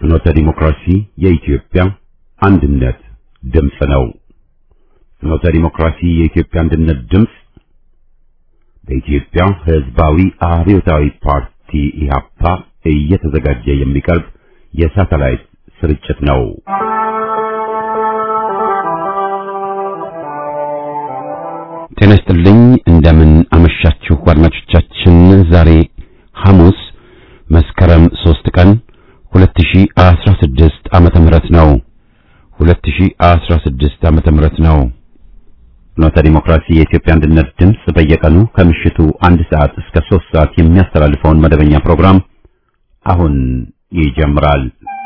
ፍኖተ ዲሞክራሲ የኢትዮጵያ አንድነት ድምፅ ነው። ፍኖተ ዲሞክራሲ የኢትዮጵያ አንድነት ድምፅ በኢትዮጵያ ሕዝባዊ አብዮታዊ ፓርቲ ኢህአፓ እየተዘጋጀ የሚቀርብ የሳተላይት ስርጭት ነው። ጤና ይስጥልኝ። እንደምን አመሻችሁ አድማጮቻችን። ዛሬ ሐሙስ መስከረም 3 ቀን 2016 ዓመተ ምህረት ነው። 2016 ዓመተ ምህረት ነው። ፍኖተ ዲሞክራሲ የኢትዮጵያ አንድነት ድምፅ በየቀኑ ከምሽቱ አንድ ሰዓት እስከ 3 ሰዓት የሚያስተላልፈውን መደበኛ ፕሮግራም አሁን ይጀምራል።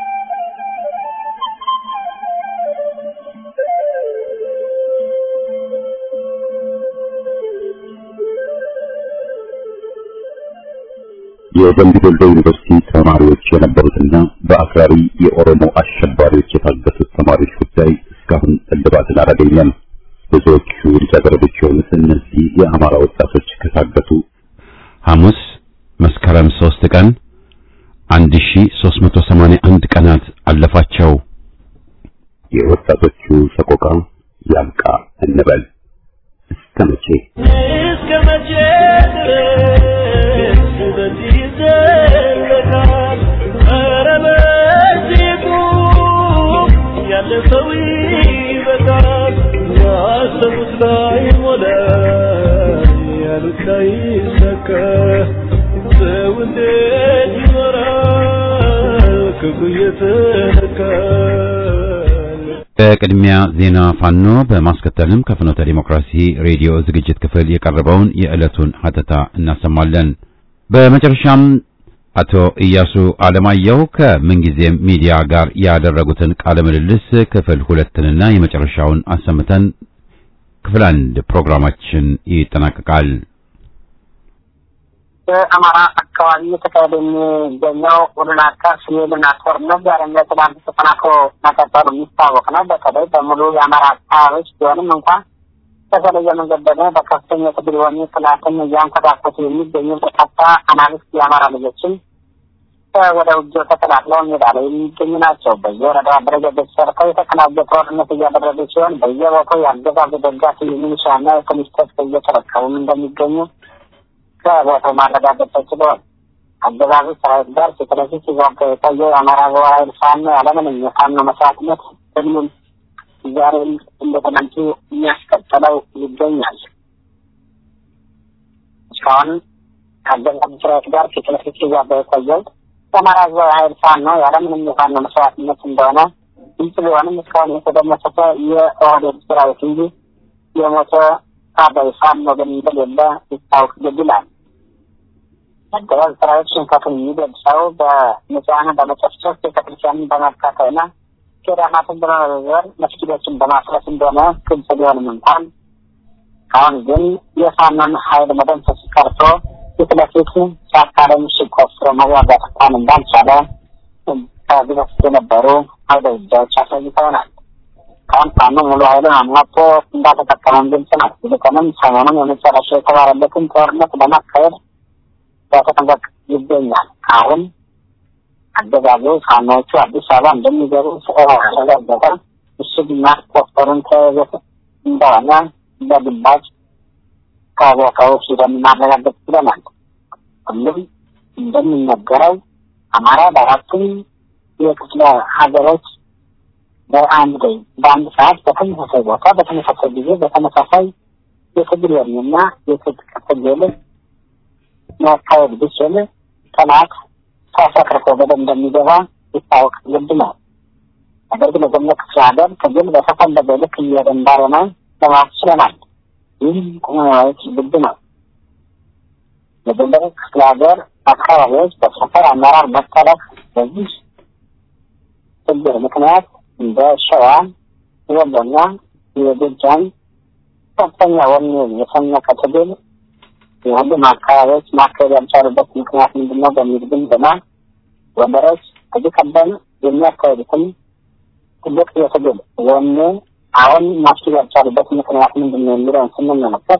የደምቢ ዶሎ ዩኒቨርሲቲ ተማሪዎች የነበሩትና በአክራሪ የኦሮሞ አሸባሪዎች የታገቱት ተማሪዎች ጉዳይ እስካሁን እልባትን አላገኘም። ብዙዎቹ ልጃገረዶች የሆኑት እነዚህ የአማራ ወጣቶች ከታገቱ ሐሙስ መስከረም 3 ቀን 1381 ቀናት አለፋቸው። የወጣቶቹ ሰቆቃ ያብቃ እንበል። እስከ መቼ እስከ መቼ ድረስ በዚህ ይዘለቃል? ኧረ በዚህ ቁም፣ ያለ ሰው ይበቃል። ያሰቡት ላይ ሞላ፣ ያሉት ላይ ሰካ። ሰው እንዴት ይኖራል ክፉ እየተነካል? በቅድሚያ ዜና ፋኖ በማስከተልም ከፍኖተ ዲሞክራሲ ሬዲዮ ዝግጅት ክፍል የቀረበውን የዕለቱን ሀተታ እናሰማለን። በመጨረሻም አቶ ኢያሱ አለማየሁ ከምንጊዜም ሚዲያ ጋር ያደረጉትን ቃለ ምልልስ ክፍል ሁለትንና የመጨረሻውን አሰምተን ክፍል አንድ ፕሮግራማችን ይጠናቀቃል። በአማራ አካባቢ የተካሄደ የሚገኘው ሁሉን አቀፍ የልማት ጦርነት ዛሬም ለትናንት ተጠናክሮ መቀጠሉ የሚታወቅ ነው። በተለይ በሙሉ የአማራ አካባቢዎች ቢሆንም እንኳን በተለየ መንገድ ደግሞ በከፍተኛ ትግል ወኔ ጥላትን እያንኮታኮቱ የሚገኙ በርካታ አናብስት የአማራ ልጆችን ወደ ውጊያው ተቀላቅለው ሜዳ ላይ የሚገኙ ናቸው። በየወረዳው አደረጃጀት ሰርተው የተቀናጀ ጦርነት እያደረጉ ሲሆን በየቦታው የአገዛዙ ደጋፊ የሚሊሻና የፖሊስ ትጥቅ እየተረከቡም እንደሚገኙ ከቦታው ማረጋገጥ ተችሏል። አገዛዙ ሰራዊት ጋር ፊት ለፊት ሲዋጋ የቆየው የአማራ ብሔራዊ ኃይል ፋኖ ያለምንም የፋኖ መስዋዕትነት ሁሉም ዛሬም እንደተመልቱ የሚያስቀጥለው ይገኛል። እስካሁን ከአገዛዙ ሰራዊት ጋር ፊት ለፊት ሲዋጋ የቆየው የአማራ ብሔራዊ ኃይል ፋኖ ያለምንም የፋኖ መስዋዕትነት እንደሆነ ግልጽ ቢሆንም እስካሁን የተደመሰሰ የኦህዴድ ሰራዊት እንጂ የሞተ ታባይ ፋኖ ግን እንደሌለ ይታወቅ ግድ ይላል። አገዛዝ ሰራዊት ሽንፈቱን የሚገልጸው በንጹሐንን በመጨፍጨፍ ቤተክርስቲያንን በማቃጠልና ገዳማትን በመበዘር መስጊዶችን በማፍረስ እንደሆነ ግልጽ ቢሆንም እንኳን አሁን ግን የፋኖን ኃይል መደምሰስ ቀርቶ ፊት ለፊት ጫካ ላይ ምሽግ ቆፍሮ መዋጋት እንኳን እንዳልቻለ ከዚህ በፊት የነበሩ አውደ ውጊያዎች አሳይተውናል። አሁን ፋኖ ሙሉ ኃይሉን አሟጦ እንዳልተጠቀመም ግልጽ ነው። ይልቁንም ሰሞኑን የመጨረሻ የተባለለትን ጦርነት ለማካሄድ በተጠንቀቅ ይገኛል። አሁን አገዛዙ ፋኖዎቹ አዲስ አበባ እንደሚገቡ ስለተረጋገጠ ምሽግ ማስቆፈሩን ተያይዞት እንደሆነ በግባጭ ከቦታው ሂደን ማረጋገጥ ችለናል። ሁሉም እንደሚነገረው አማራ በአራቱም የክፍለ ሀገሮች በአንድ በአንድ ሰዓት በተመሳሳይ ቦታ በተመሳሳይ ጊዜ በተመሳሳይ የትግል ወኔና የትጥቅ ትግል ማካሄድ ቢችል ጠላት ተሰክርቶ በደንብ እንደሚገባ ይታወቅ ግድ ነው። ነገር ግን የገነት ክፍለ ሀገር ትግል በተፈለገ ልክ እየሄደ እንዳልሆነ ለማወቅ ችለናል። ይህም ቁመናዎች ግድ ነው። የጎንደር ክፍለ ሀገር አካባቢዎች በሰፈር አመራር መጠለፍ በዚህ ችግር ምክንያት እንደ ሸዋ፣ ወሎና የጎጃም ከፍተኛ ወኔ የሰነቀ ትግል የሁሉም አካባቢዎች ማካሄድ ያልቻሉበት ምክንያት ምንድን ነው በሚል ግምገማ ወንበሮች ከዚህ ቀደም የሚያካሄዱትን ትልቅ የትግል ወኔ አሁን ማስኬድ ያልቻሉበት ምክንያት ምንድን ነው የሚለውን ስንመለከት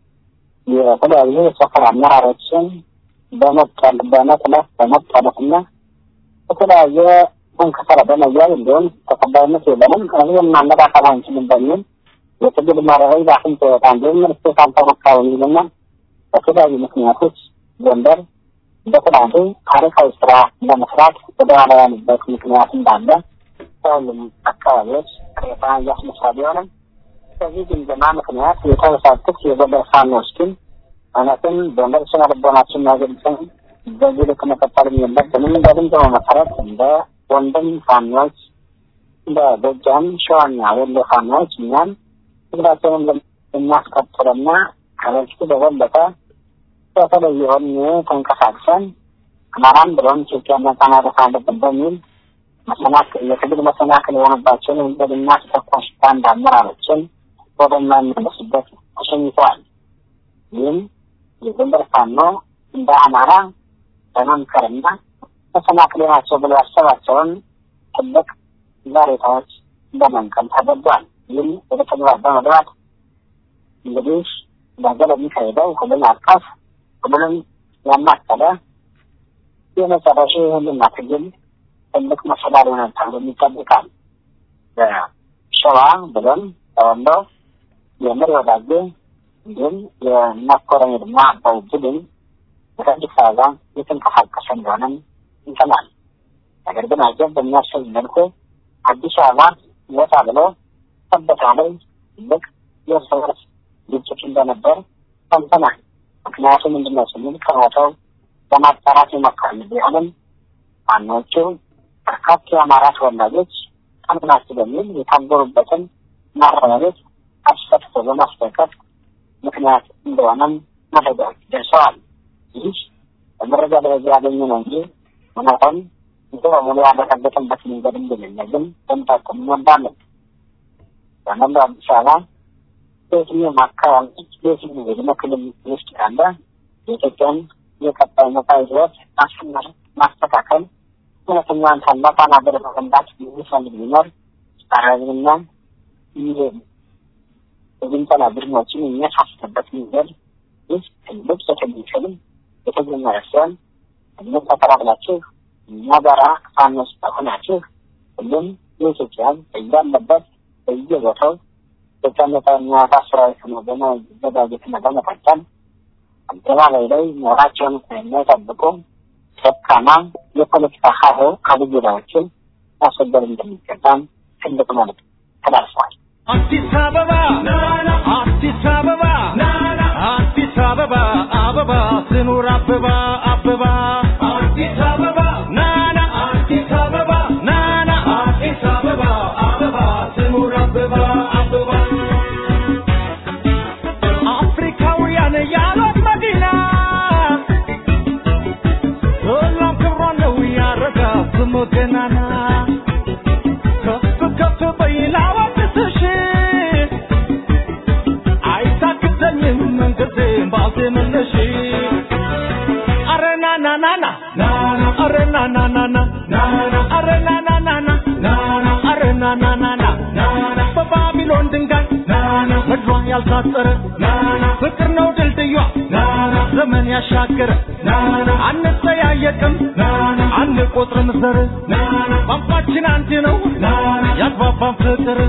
የተለያዩ የሰፈር አመራሮችን በመጠል በመጥለፍ በመጠለፍ እና የተለያየ ከሰረ በመያዝ እንዲሁም ተቀባይነት የለንም ህዝብን ማነቃቀል አንችልም በሚል የትግል መርህ በአፍንጫ ይወጣ እንዲሁም ርስቴት አልተሞካ የሚልና በተለያዩ ምክንያቶች ጎንደር በትናንቱ ታሪካዊ ስራ ለመስራት ወደኋላ ያሉበት ምክንያት እንዳለ በሁሉም አካባቢዎች ቅሬታ እያስነሳ ቢሆንም በዚህ ግምገማ ምክንያት የተበሳጩት የጎንደር ፋኖች ግን እውነትም ጎንደር ስነ ልቦናችን ያገልጽን በዚህ ልክ መቀጠልም የለብንም። በግምገማው መሰረት እንደ ወንድም ፋኖች እንደ ጎጃም፣ ሸዋና ወሎ ፋኖች እኛም ትግላችንን የሚያስቀጥልና ከበፊቱ በበለጠ በተለየ ወኔ ተንቀሳቅሰን አማራን ብሎም ኢትዮጵያን ነጻ ማውጣት አለብን በሚል መሰናክል የትግል መሰናክል የሆነባቸውን ወንጀልና ተተኳሽ ባንድ አመራሮችን ወደማይመለሱበት ተሸኝተዋል። ይህም የጎንደር ፋኖ እንደ አማራ በመምከርና መሰናክል ናቸው ብሎ ያሰባቸውን ትልቅ ዛሬታዎች በመንቀል ተገዷል። ይህም ወደ ተግባር በመግባት እንግዲህ በሀገር የሚካሄደው ሁሉን አቀፍ ሁሉንም ያማከለ የመጨረሻ የህልና ትግል ትልቅ መሰላል ይሆናል ተብሎ ይጠብቃል። በሸዋ ብሎም በወሎ የምር ወዳጄ እንዲሁም የመኮረኒ ድማ አባይ ቡድን ወደ አዲስ አበባ የተንቀሳቀሰ እንደሆነም ይሰማል። ነገር ግን አጀብ በሚያሰኝ መልኩ አዲስ አበባ ወጣ ብሎ ሰበታ ላይ ትልቅ የእርስ በርስ ግጭት እንደነበር ሰምተናል። ምክንያቱ ምንድን ነው ስንል ከቦታው ለማጣራት ይሞክራል ቢሆንም ዋናዎቹ በርካታ የአማራ ተወላጆች ቀምናችሁ በሚል የታገሩበትን ማረሚያ ቤት አስፈትቶ በማስለቀቅ ምክንያት እንደሆነም መረጃዎች ደርሰዋል። ይህ በመረጃ ደረጃ ያገኘ ነው እንጂ እውነታውን ሙሉ በሙሉ ያረጋገጠበት መንገድ እንደሌለ ግን በምታቀም እንወዳለን። በመላው አዲስ አበባ በየትኛውም አካባቢ በየትኛው የዕድሜ ክልል ውስጥ ያለ የኢትዮጵያን የቀጣይ መጻኢ ሕይወት ማስመር ማስተካከል እውነተኛዋን ታላቋን ሀገር መገንባት የሚፈልግ ቢኖር አረብና የግንጠላ ቡድኖችን የሚያሳስበት መንገድ ይህ ትልቅ የትግል ፊልም የተጀመረ ሲሆን ሁሉም ተቀላቅላችሁ እኛ ጋራ ፋኖስ ሆናችሁ ሁሉም የኢትዮጵያ በያለበት በየቦታው የተቀመጠ የሚያወጣ ሰራዊት ነው በመዘጋጀትና በመቀጠል አደባባይ ላይ ኖራቸውን የሚጠብቁ ደካማ የፖለቲካ ሀሁ አብይዳዎችን ማስወገድ እንደሚገባም ትልቅ መልዕክት ተላልፈዋል። አዲስ አበባ አዲስ አበባ አዲስ አበባ አበባ ስኑር አበባ አበባ አዲስ አበባ ናና አዲስ አበባ ናና አዲስ አበባ አበባ ስኑር አበባ አበባ አፍሪካውያን ያሏት መዲና ሁሉም ክብሯ ነው ያረጋ ስሙ ገናና ከፍ ከፍ በይና ወድስሽ አይታክተኝም መንገዴን ባልተመለሽ አረ ና ና ና ና ና አረ ና ና ና ና ና አረ ና ና ና ና ና አረ ና ና ና ና ና በባቢሎን ድንጋይ ምድሯ ያልታጠረ ፍቅር ነው ድልድዩዋ ዘመን ያሻገረ አንጠያየቅም አንቆጥርም ዘር ቋንቋችን አንድ ነው ያግባባን ፍቅር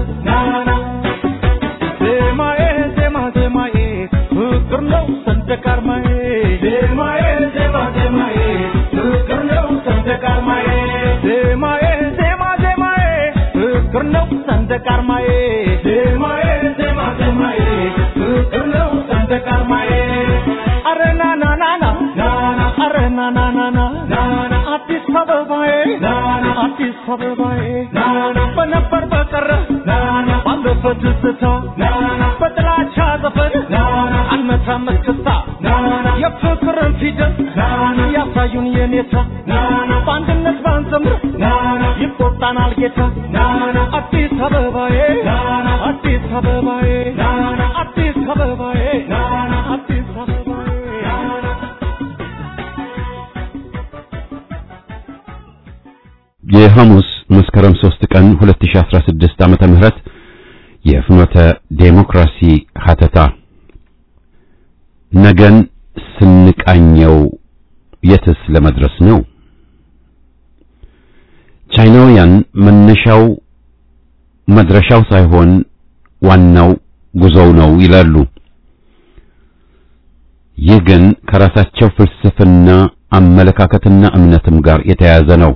ዜማዬ ዜማ ዜማዬ ፍቅር ነው ሰንደቅ ዓርማዬ ዜማዬ ዜማ ዜማዬ ፍቅር ነው ሰንደቅ ዓርማዬ ዜማዬ ዜማ ዜማዬ ፍቅር ነው ሰንደቅ ዓርማዬ ዜማዬ ዜማ ዜማዬ ፍቅር ነው ሰንደቅ ዓርማዬ አረ ና ና ና ና ና ና አረ ና ና ና ና ና ና አዲስ አበባዬ ና ና አዲስ አበባዬ ና ና በነበር በቀረ ና ና ባለፈ ትዝታ ና ና በጥላቻ ዘፈን ና ና አንመታም እስክስታ ና ና የፍቅርን ፊደል ና ና ያሳዩን የኔታ ና ና በአንድነት ባንዘምር ና ና ይቆጣናል ጌታ ና ና አዲስ አበባዬ ና ና አዲስ አበባዬ ና ና አዲስ አበባዬ ና ና አዲስ አበባዬ ና ና የሐሙስ መስከረም 3 ቀን 2016 ዓመተ ምህረት የፍኖተ ዴሞክራሲ ሀተታ ነገን ስንቃኘው የትስ ለመድረስ ነው? ቻይናውያን መነሻው መድረሻው ሳይሆን ዋናው ጉዞው ነው ይላሉ። ይህ ግን ከራሳቸው ፍልስፍና አመለካከትና እምነትም ጋር የተያያዘ ነው።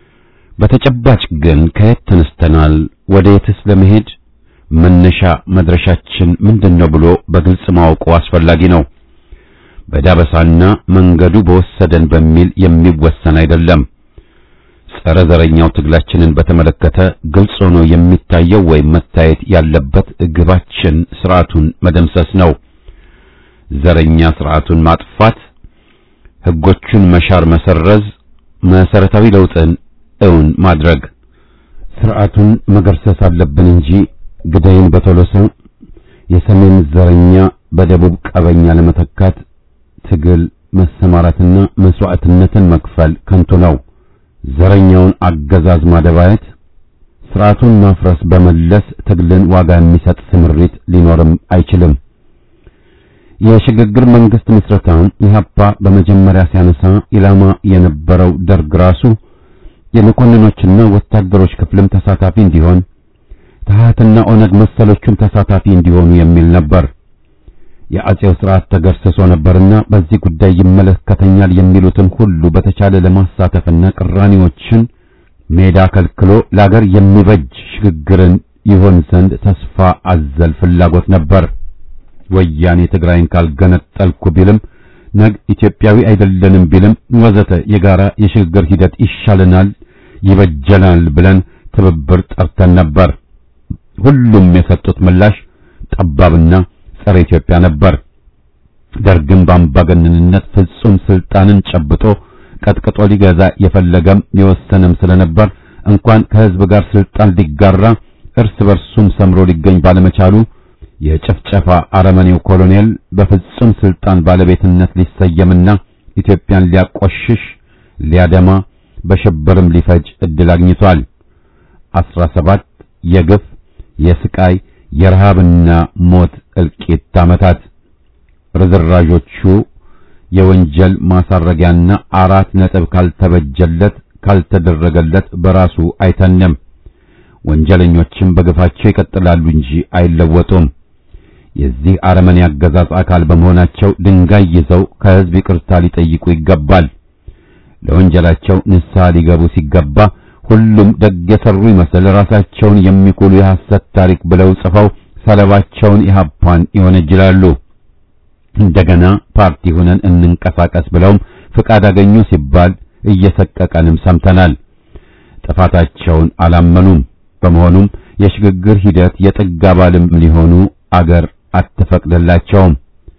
በተጨባጭ ግን ከየት ተነስተናል፣ ወደ የትስ ለመሄድ መነሻ መድረሻችን ምንድነው ብሎ በግልጽ ማወቁ አስፈላጊ ነው። በዳበሳና መንገዱ በወሰደን በሚል የሚወሰን አይደለም። ጸረ ዘረኛው ትግላችንን በተመለከተ ግልጽ ሆኖ የሚታየው ወይም መታየት ያለበት ግባችን ስርዓቱን መደምሰስ ነው። ዘረኛ ስርዓቱን ማጥፋት፣ ህጎቹን መሻር፣ መሰረዝ፣ መሰረታዊ ለውጥን እውን ማድረግ። ስርዓቱን መገርሰስ አለብን እንጂ ግዳይን በቶሎሳ የሰሜን ዘረኛ በደቡብ ቀበኛ ለመተካት ትግል መሰማራትና መስዋዕትነትን መክፈል ከንቱ ነው። ዘረኛውን አገዛዝ ማደባየት፣ ስርዓቱን ማፍረስ በመለስ ትግልን ዋጋ የሚሰጥ ስምሪት ሊኖርም አይችልም። የሽግግር መንግስት ምስረታ ኢህአፓ በመጀመሪያ ሲያነሳ ኢላማ የነበረው ደርግ ራሱ የመኮንኖችና ወታደሮች ክፍልም ተሳታፊ እንዲሆን ተሃትና ኦነግ መሰሎቹም ተሳታፊ እንዲሆኑ የሚል ነበር። የአጼው ስርዓት ተገርስሶ ነበርና በዚህ ጉዳይ ይመለከተኛል የሚሉትን ሁሉ በተቻለ ለማሳተፍና ቅራኔዎችን ሜዳ ከልክሎ ለአገር የሚበጅ ሽግግርን ይሆን ዘንድ ተስፋ አዘል ፍላጎት ነበር። ወያኔ ትግራይን ካልገነጠልኩ ቢልም ነግ ኢትዮጵያዊ አይደለንም ቢልም ወዘተ የጋራ የሽግግር ሂደት ይሻለናል፣ ይበጀናል ብለን ትብብር ጠርተን ነበር። ሁሉም የሰጡት ምላሽ ጠባብና ጸረ ኢትዮጵያ ነበር። ደርግም በአምባገነንነት ፍጹም ስልጣንን ጨብጦ ቀጥቅጦ ሊገዛ የፈለገም የወሰነም ስለነበር እንኳን ከህዝብ ጋር ስልጣን ሊጋራ እርስ በርሱም ሰምሮ ሊገኝ ባለመቻሉ የጭፍጨፋ አረመኔው ኮሎኔል በፍጹም ስልጣን ባለቤትነት ሊሰየምና ኢትዮጵያን ሊያቆሽሽ ሊያደማ በሽብርም ሊፈጅ እድል አግኝቷል። አስራ ሰባት የግፍ የስቃይ የረሃብና ሞት እልቂት ዓመታት ርዝራዦቹ የወንጀል ማሳረጊያና አራት ነጥብ ካልተበጀለት ካልተደረገለት በራሱ አይተንም። ወንጀለኞችም በግፋቸው ይቀጥላሉ እንጂ አይለወጡም። የዚህ አረመኔ አገዛዝ አካል በመሆናቸው ድንጋይ ይዘው ከህዝብ ይቅርታ ሊጠይቁ ይገባል። ለወንጀላቸው ንስሐ ሊገቡ ሲገባ ሁሉም ደግ የሰሩ ይመስል ራሳቸውን የሚኩሉ የሐሰት ታሪክ ብለው ጽፈው ሰለባቸውን ኢህአፓን ይወነጅላሉ። እንደገና ፓርቲ ሆነን እንንቀሳቀስ ብለውም ፍቃድ አገኙ ሲባል እየሰቀቀንም ሰምተናል። ጥፋታቸውን አላመኑም። በመሆኑም የሽግግር ሂደት የጥግ አባልም ሊሆኑ አገር አትፈቅድላቸውም።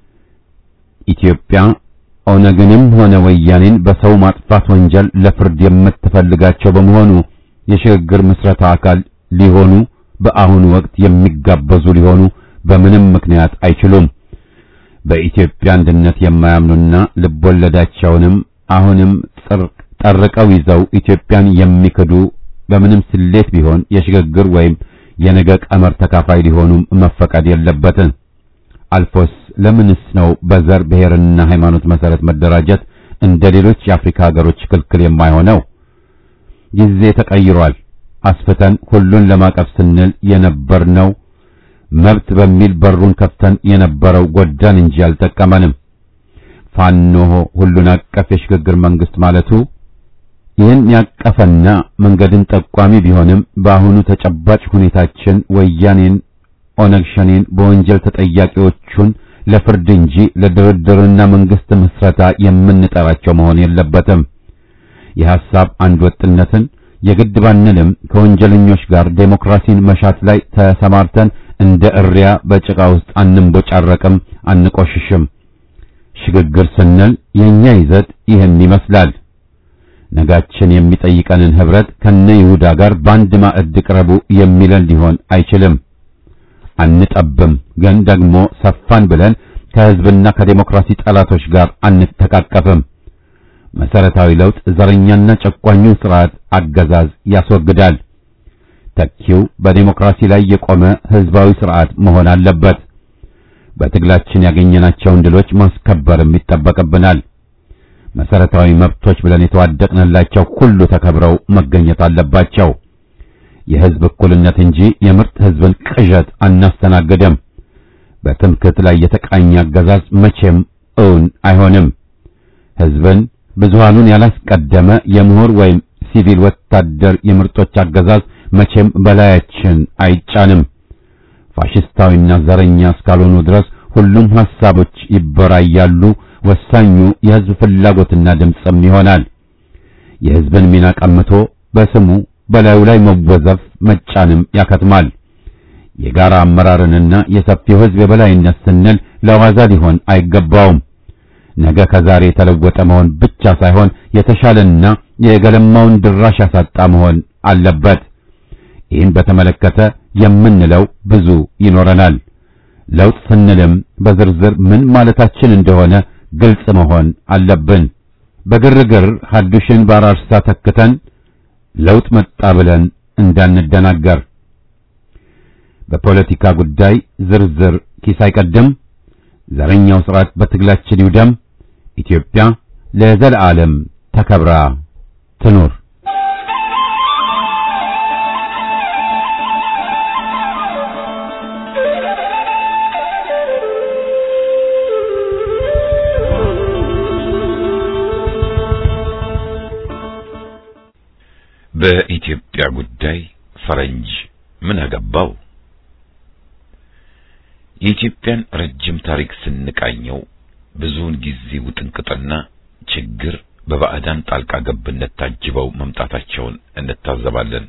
ኢትዮጵያ ኦነግንም ሆነ ወያኔን በሰው ማጥፋት ወንጀል ለፍርድ የምትፈልጋቸው በመሆኑ የሽግግር ምስረታ አካል ሊሆኑ በአሁኑ ወቅት የሚጋበዙ ሊሆኑ በምንም ምክንያት አይችሉም። በኢትዮጵያ አንድነት የማያምኑና ልቦለዳቸውንም አሁንም ጠርቀው ይዘው ኢትዮጵያን የሚክዱ በምንም ስሌት ቢሆን የሽግግር ወይም የነገ ቀመር ተካፋይ ሊሆኑም መፈቀድ የለበትም። አልፎስ ለምንስ ነው በዘር ብሔርና ሃይማኖት መሰረት መደራጀት እንደ ሌሎች የአፍሪካ ሀገሮች ክልክል የማይሆነው? ጊዜ ተቀይሯል። አስፍተን ሁሉን ለማቀፍ ስንል የነበርነው መብት በሚል በሩን ከፍተን የነበረው ጎዳን እንጂ አልጠቀመንም። ፋኖ ሁሉን አቀፍ የሽግግር መንግስት ማለቱ ይህን ያቀፈና መንገድን ጠቋሚ ቢሆንም በአሁኑ ተጨባጭ ሁኔታችን ወያኔን፣ ኦነግ ሸኔን በወንጀል ተጠያቂዎቹን ለፍርድ እንጂ ለድርድርና መንግስት ምስረታ የምንጠራቸው መሆን የለበትም። የሐሳብ አንድ ወጥነትን የግድ ባንልም ከወንጀለኞች ጋር ዴሞክራሲን መሻት ላይ ተሰማርተን እንደ እሪያ በጭቃ ውስጥ አንቦጫረቅም፣ አንቆሽሽም። ሽግግር ስንል የኛ ይዘት ይህን ይመስላል። ነጋችን የሚጠይቀንን ህብረት ከነ ይሁዳ ጋር በአንድ ማዕድ ቅረቡ የሚለን ሊሆን አይችልም። አንጠብም፣ ግን ደግሞ ሰፋን ብለን ከህዝብና ከዴሞክራሲ ጠላቶች ጋር አንተቃቀፍም። መሰረታዊ ለውጥ ዘረኛና ጨቋኙን ስርዓት አገዛዝ ያስወግዳል። ተኪው በዴሞክራሲ ላይ የቆመ ህዝባዊ ስርዓት መሆን አለበት። በትግላችን ያገኘናቸውን ድሎች ማስከበርም ይጠበቅብናል። መሰረታዊ መብቶች ብለን የተዋደቅንላቸው ሁሉ ተከብረው መገኘት አለባቸው። የህዝብ እኩልነት እንጂ የምርጥ ህዝብን ቅዠት አናስተናግድም። በትምክህት ላይ የተቃኘ አገዛዝ መቼም እውን አይሆንም። ህዝብን ብዙሃኑን ያላስቀደመ የምሁር ወይም ሲቪል ወታደር የምርጦች አገዛዝ መቼም በላያችን አይጫንም። ፋሽስታዊና ዘረኛ እስካልሆኑ ድረስ ሁሉም ሐሳቦች ይበራያሉ። ወሳኙ የህዝብ ፍላጎትና ድምፅም ይሆናል። የህዝብን ሚና ቀምቶ በስሙ በላዩ ላይ መወዘፍ መጫንም ያከትማል። የጋራ አመራርንና የሰፊው ህዝብ የበላይነት ስንል ለዋዛ ሊሆን አይገባውም። ነገ ከዛሬ የተለወጠ መሆን ብቻ ሳይሆን የተሻለና የገለማውን ድራሽ ያሳጣ መሆን አለበት። ይህን በተመለከተ የምንለው ብዙ ይኖረናል። ለውጥ ስንልም በዝርዝር ምን ማለታችን እንደሆነ ግልጽ መሆን አለብን። በግርግር ሐዱሽን ባራርሳ ተክተን ለውጥ መጣ ብለን እንዳንደናገር። በፖለቲካ ጉዳይ ዝርዝር ኪስ አይቀድም። ዘረኛው ስርዓት በትግላችን ይውደም። ኢትዮጵያ ለዘለዓለም ተከብራ ትኑር። በኢትዮጵያ ጉዳይ ፈረንጅ ምን አገባው? የኢትዮጵያን ረጅም ታሪክ ስንቃኘው ብዙውን ጊዜ ውጥንቅጥና ችግር በባዕዳን ጣልቃ ገብነት ታጅበው መምጣታቸውን እንታዘባለን።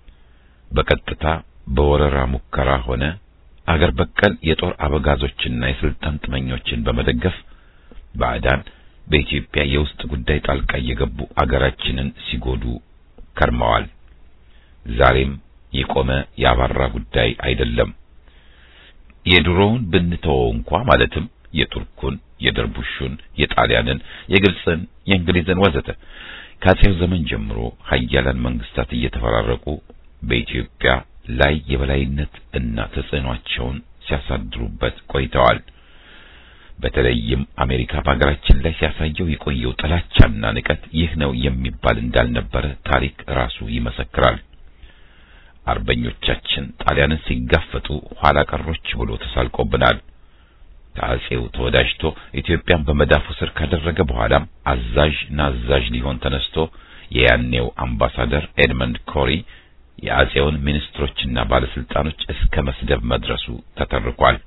በቀጥታ በወረራ ሙከራ ሆነ አገር በቀል የጦር አበጋዞችና የስልጣን ጥመኞችን በመደገፍ ባዕዳን በኢትዮጵያ የውስጥ ጉዳይ ጣልቃ እየገቡ አገራችንን ሲጎዱ ከርመዋል። ዛሬም የቆመ ያባራ ጉዳይ አይደለም። የድሮውን ብንተወው እንኳ ማለትም የቱርኩን፣ የደርቡሹን፣ የጣሊያንን፣ የግብፅን፣ የእንግሊዝን ወዘተ ከአጼው ዘመን ጀምሮ ሀያላን መንግስታት እየተፈራረቁ በኢትዮጵያ ላይ የበላይነት እና ተጽዕኗቸውን ሲያሳድሩበት ቆይተዋል። በተለይም አሜሪካ በሀገራችን ላይ ሲያሳየው የቆየው ጥላቻና ንቀት ይህ ነው የሚባል እንዳልነበረ ታሪክ ራሱ ይመሰክራል። አርበኞቻችን ጣሊያንን ሲጋፈጡ ኋላ ቀሮች ብሎ ተሳልቆብናል። ከአጼው ተወዳጅቶ ኢትዮጵያን በመዳፉ ስር ካደረገ በኋላም አዛዥ ናዛዥ ሊሆን ተነስቶ የያኔው አምባሳደር ኤድመንድ ኮሪ የአጼውን ሚኒስትሮችና ባለስልጣኖች እስከ መስደብ መድረሱ ተተርኳል።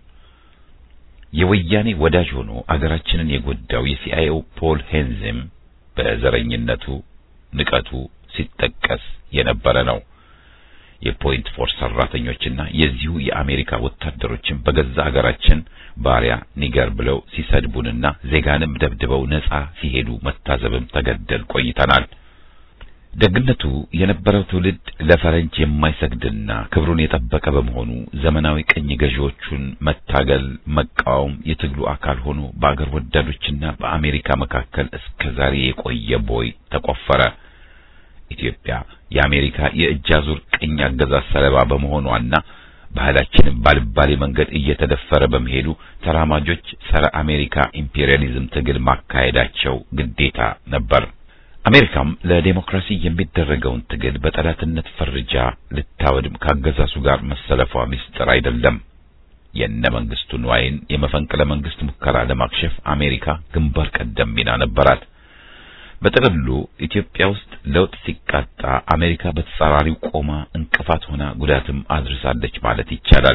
የወያኔ ወዳጅ ሆኖ አገራችንን የጎዳው የሲአይኤው ፖል ሄንዝም በዘረኝነቱ ንቀቱ ሲጠቀስ የነበረ ነው። የፖይንት ፎርስ ሰራተኞችና የዚሁ የአሜሪካ ወታደሮችን በገዛ ሀገራችን ባሪያ ኒገር ብለው ሲሰድቡንና ዜጋንም ደብድበው ነጻ ሲሄዱ መታዘብም ተገደል ቆይተናል። ደግነቱ የነበረው ትውልድ ለፈረንጅ የማይሰግድና ክብሩን የጠበቀ በመሆኑ ዘመናዊ ቅኝ ገዢዎቹን መታገል፣ መቃወም የትግሉ አካል ሆኖ በአገር ወዳዶችና በአሜሪካ መካከል እስከ ዛሬ የቆየ ቦይ ተቆፈረ። ኢትዮጵያ የአሜሪካ የእጅ አዙር ቅኝ አገዛዝ ሰለባ በመሆኗና ባህላችንም ባልባሌ መንገድ እየተደፈረ በመሄዱ ተራማጆች ጸረ አሜሪካ ኢምፔሪያሊዝም ትግል ማካሄዳቸው ግዴታ ነበር። አሜሪካም ለዴሞክራሲ የሚደረገውን ትግል በጠላትነት ፈርጃ ልታወድም ካገዛዙ ጋር መሰለፏ ምስጢር አይደለም። የነ መንግስቱ ንዋይን የመፈንቅለ መንግስት ሙከራ ለማክሸፍ አሜሪካ ግንባር ቀደም ሚና ነበራት። በጥቅሉ ኢትዮጵያ ውስጥ ለውጥ ሲቃጣ አሜሪካ በተጻራሪው ቆማ እንቅፋት ሆና ጉዳትም አድርሳለች ማለት ይቻላል።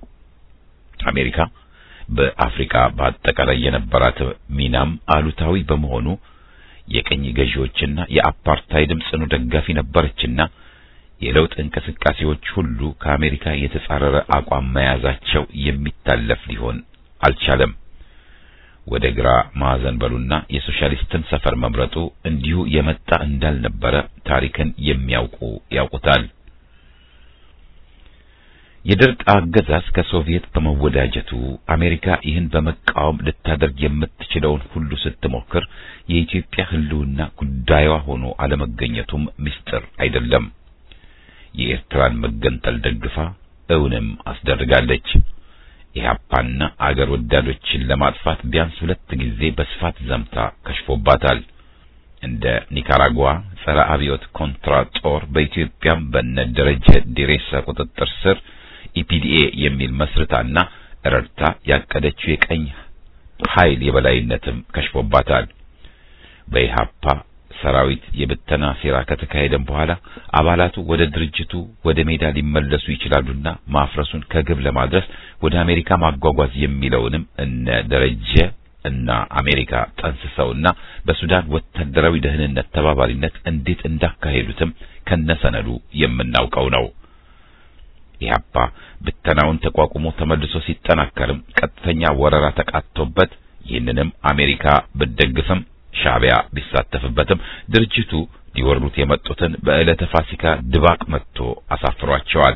አሜሪካ በአፍሪካ በአጠቃላይ የነበራት ሚናም አሉታዊ በመሆኑ የቅኝ ገዢዎችና የአፓርታይድም ጽኑ ደጋፊ ነበረችና የለውጥ እንቅስቃሴዎች ሁሉ ከአሜሪካ የተጻረረ አቋም መያዛቸው የሚታለፍ ሊሆን አልቻለም። ወደ ግራ ማዕዘን በሉና የሶሻሊስትን ሰፈር መምረጡ እንዲሁ የመጣ እንዳልነበረ ታሪክን የሚያውቁ ያውቁታል። የደርግ አገዛዝ ከሶቪየት በመወዳጀቱ አሜሪካ ይህን በመቃወም ልታደርግ የምትችለውን ሁሉ ስትሞክር የኢትዮጵያ ሕልውና ጉዳዩዋ ሆኖ አለመገኘቱም ምስጢር አይደለም። የኤርትራን መገንጠል ደግፋ እውንም አስደርጋለች። ኢህአፓና አገር ወዳዶችን ለማጥፋት ቢያንስ ሁለት ጊዜ በስፋት ዘምታ ከሽፎባታል። እንደ ኒካራጓ ጸረ አብዮት ኮንትራ ጦር በኢትዮጵያም በነ ደረጀ ዲሬሳ ቁጥጥር ስር ኢፒዲኤ የሚል መስርታና ረድታ ያቀደችው የቀኝ ኃይል የበላይነትም ከሽፎባታል። በኢሃፓ ሰራዊት የብተና ሴራ ከተካሄደም በኋላ አባላቱ ወደ ድርጅቱ ወደ ሜዳ ሊመለሱ ይችላሉና ማፍረሱን ከግብ ለማድረስ ወደ አሜሪካ ማጓጓዝ የሚለውንም እነ ደረጀ እና አሜሪካ ጠንስሰውና በሱዳን ወታደራዊ ደህንነት ተባባሪነት እንዴት እንዳካሄዱትም ከነሰነዱ የምናውቀው ነው። ኢህአፓ ብተናውን ተቋቁሞ ተመልሶ ሲጠናከርም ቀጥተኛ ወረራ ተቃጥቶበት ይህንንም አሜሪካ ብትደግፍም ሻዕቢያ ቢሳተፍበትም ድርጅቱ ሊወሩት የመጡትን በዕለተ ፋሲካ ድባቅ መጥቶ አሳፍሯቸዋል።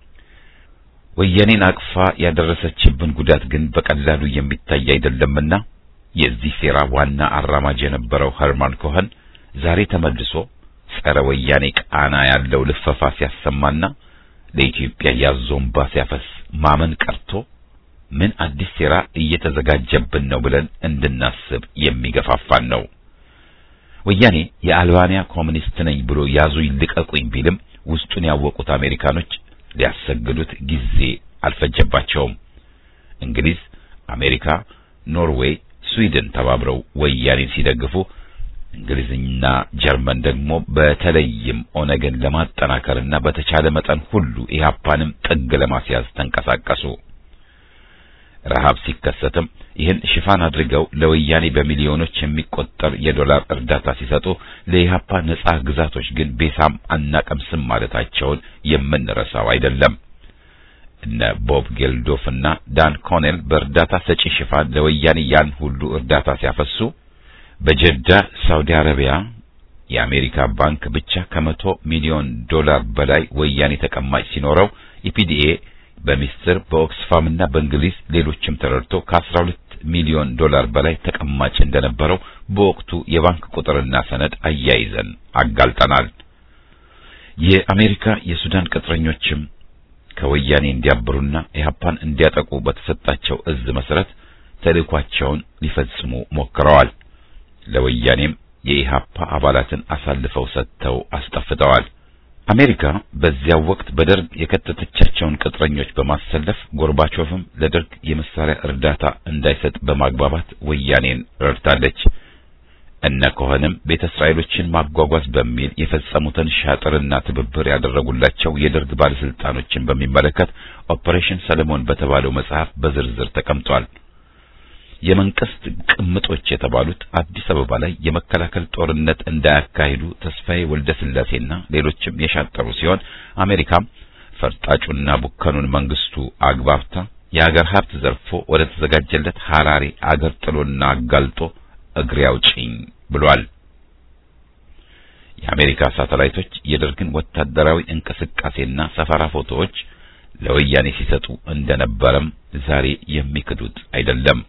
ወያኔን አቅፋ ያደረሰችብን ጉዳት ግን በቀላሉ የሚታይ አይደለምና የዚህ ሴራ ዋና አራማጅ የነበረው ኸርማን ኮኸን ዛሬ ተመልሶ ጸረ ወያኔ ቃና ያለው ልፈፋ ሲያሰማና ለኢትዮጵያ ያዞንባ ሲያፈስ ማመን ቀርቶ ምን አዲስ ሴራ እየተዘጋጀብን ነው ብለን እንድናስብ የሚገፋፋን ነው። ወያኔ የአልባንያ ኮሚኒስት ነኝ ብሎ ያዙኝ ልቀቁኝ ቢልም ውስጡን ያወቁት አሜሪካኖች ሊያሰግዱት ጊዜ አልፈጀባቸውም። እንግሊዝ፣ አሜሪካ፣ ኖርዌይ፣ ስዊድን ተባብረው ወያኔን ሲደግፉ እንግሊዝና ጀርመን ደግሞ በተለይም ኦነግን ለማጠናከርና በተቻለ መጠን ሁሉ ኢህአፓንም ጥግ ለማስያዝ ተንቀሳቀሱ። ረሃብ ሲከሰትም ይህን ሽፋን አድርገው ለወያኔ በሚሊዮኖች የሚቆጠር የዶላር እርዳታ ሲሰጡ ለኢህአፓ ነጻ ግዛቶች ግን ቤሳም አናቀምስም ማለታቸውን የምንረሳው አይደለም። እነ ቦብ ጌልዶፍ እና ዳን ኮኔል በእርዳታ ሰጪ ሽፋን ለወያኔ ያን ሁሉ እርዳታ ሲያፈሱ በጀዳ ሳውዲ አረቢያ የአሜሪካ ባንክ ብቻ ከመቶ ሚሊዮን ዶላር በላይ ወያኔ ተቀማጭ ሲኖረው ኢፒዲኤ በሚስጥር በኦክስፋም እና በእንግሊዝ ሌሎችም ተረድቶ ከ12 ሚሊዮን ዶላር በላይ ተቀማጭ እንደነበረው በወቅቱ የባንክ ቁጥርና ሰነድ አያይዘን አጋልጠናል። የአሜሪካ የሱዳን ቅጥረኞችም ከወያኔ እንዲያብሩና ኢህአፓን እንዲያጠቁ በተሰጣቸው እዝ መሰረት ተልእኳቸውን ሊፈጽሙ ሞክረዋል። ለወያኔም የኢህአፓ አባላትን አሳልፈው ሰጥተው አስጠፍተዋል። አሜሪካ በዚያው ወቅት በደርግ የከተተቻቸውን ቅጥረኞች በማሰለፍ ጎርባቾቭም ለደርግ የመሳሪያ እርዳታ እንዳይሰጥ በማግባባት ወያኔን ረድታለች። እነ ኮኸንም ቤተ እስራኤሎችን ማጓጓዝ በሚል የፈጸሙትን ሻጥርና ትብብር ያደረጉላቸው የደርግ ባለስልጣኖችን በሚመለከት ኦፐሬሽን ሰለሞን በተባለው መጽሐፍ በዝርዝር ተቀምጧል። የመንግስት ቅምጦች የተባሉት አዲስ አበባ ላይ የመከላከል ጦርነት እንዳያካሂዱ ተስፋዬ ወልደ ስላሴና ሌሎችም የሻጠሩ ሲሆን አሜሪካም ፈርጣጩና ቡከኑን መንግስቱ አግባብታ የአገር ሀብት ዘርፎ ወደ ተዘጋጀለት ሐራሬ አገር ጥሎና አጋልጦ እግሬ አውጪኝ ብሏል። የአሜሪካ ሳተላይቶች የደርግን ወታደራዊ እንቅስቃሴና ሰፈራ ፎቶዎች ለወያኔ ሲሰጡ እንደነበረም ዛሬ የሚክዱት አይደለም።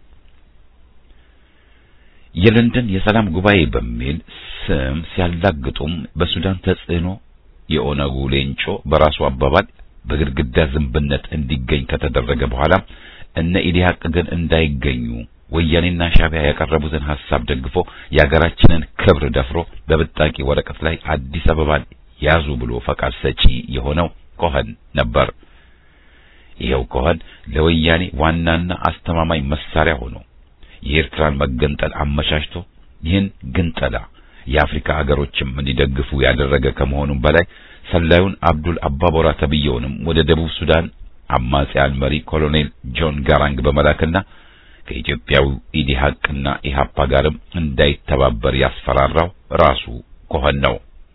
የለንደን የሰላም ጉባኤ በሚል ስም ሲያላግጡም በሱዳን ተጽዕኖ የኦነጉ ሌንጮ በራሱ አባባል በግድግዳ ዝንብነት እንዲገኝ ከተደረገ በኋላ እነ ኢዲሃቅ ግን እንዳይገኙ ወያኔና ሻዕቢያ ያቀረቡትን ሐሳብ ደግፎ የሀገራችንን ክብር ደፍሮ በብጣቂ ወረቀት ላይ አዲስ አበባን ያዙ ብሎ ፈቃድ ሰጪ የሆነው ኮኸን ነበር። ይሄው ኮኸን ለወያኔ ዋናና አስተማማኝ መሳሪያ ሆኖ የኤርትራን መገንጠል አመቻችቶ ይህን ግንጠላ የአፍሪካ አገሮችም እንዲደግፉ ያደረገ ከመሆኑም በላይ ሰላዩን አብዱል አባቦራ ተብየውንም ወደ ደቡብ ሱዳን አማጺያን መሪ ኮሎኔል ጆን ጋራንግ በመላክና ከኢትዮጵያው ኢዲሃቅና ኢሃፓ ጋርም እንዳይተባበር ያስፈራራው ራሱ ኮኸን ነው።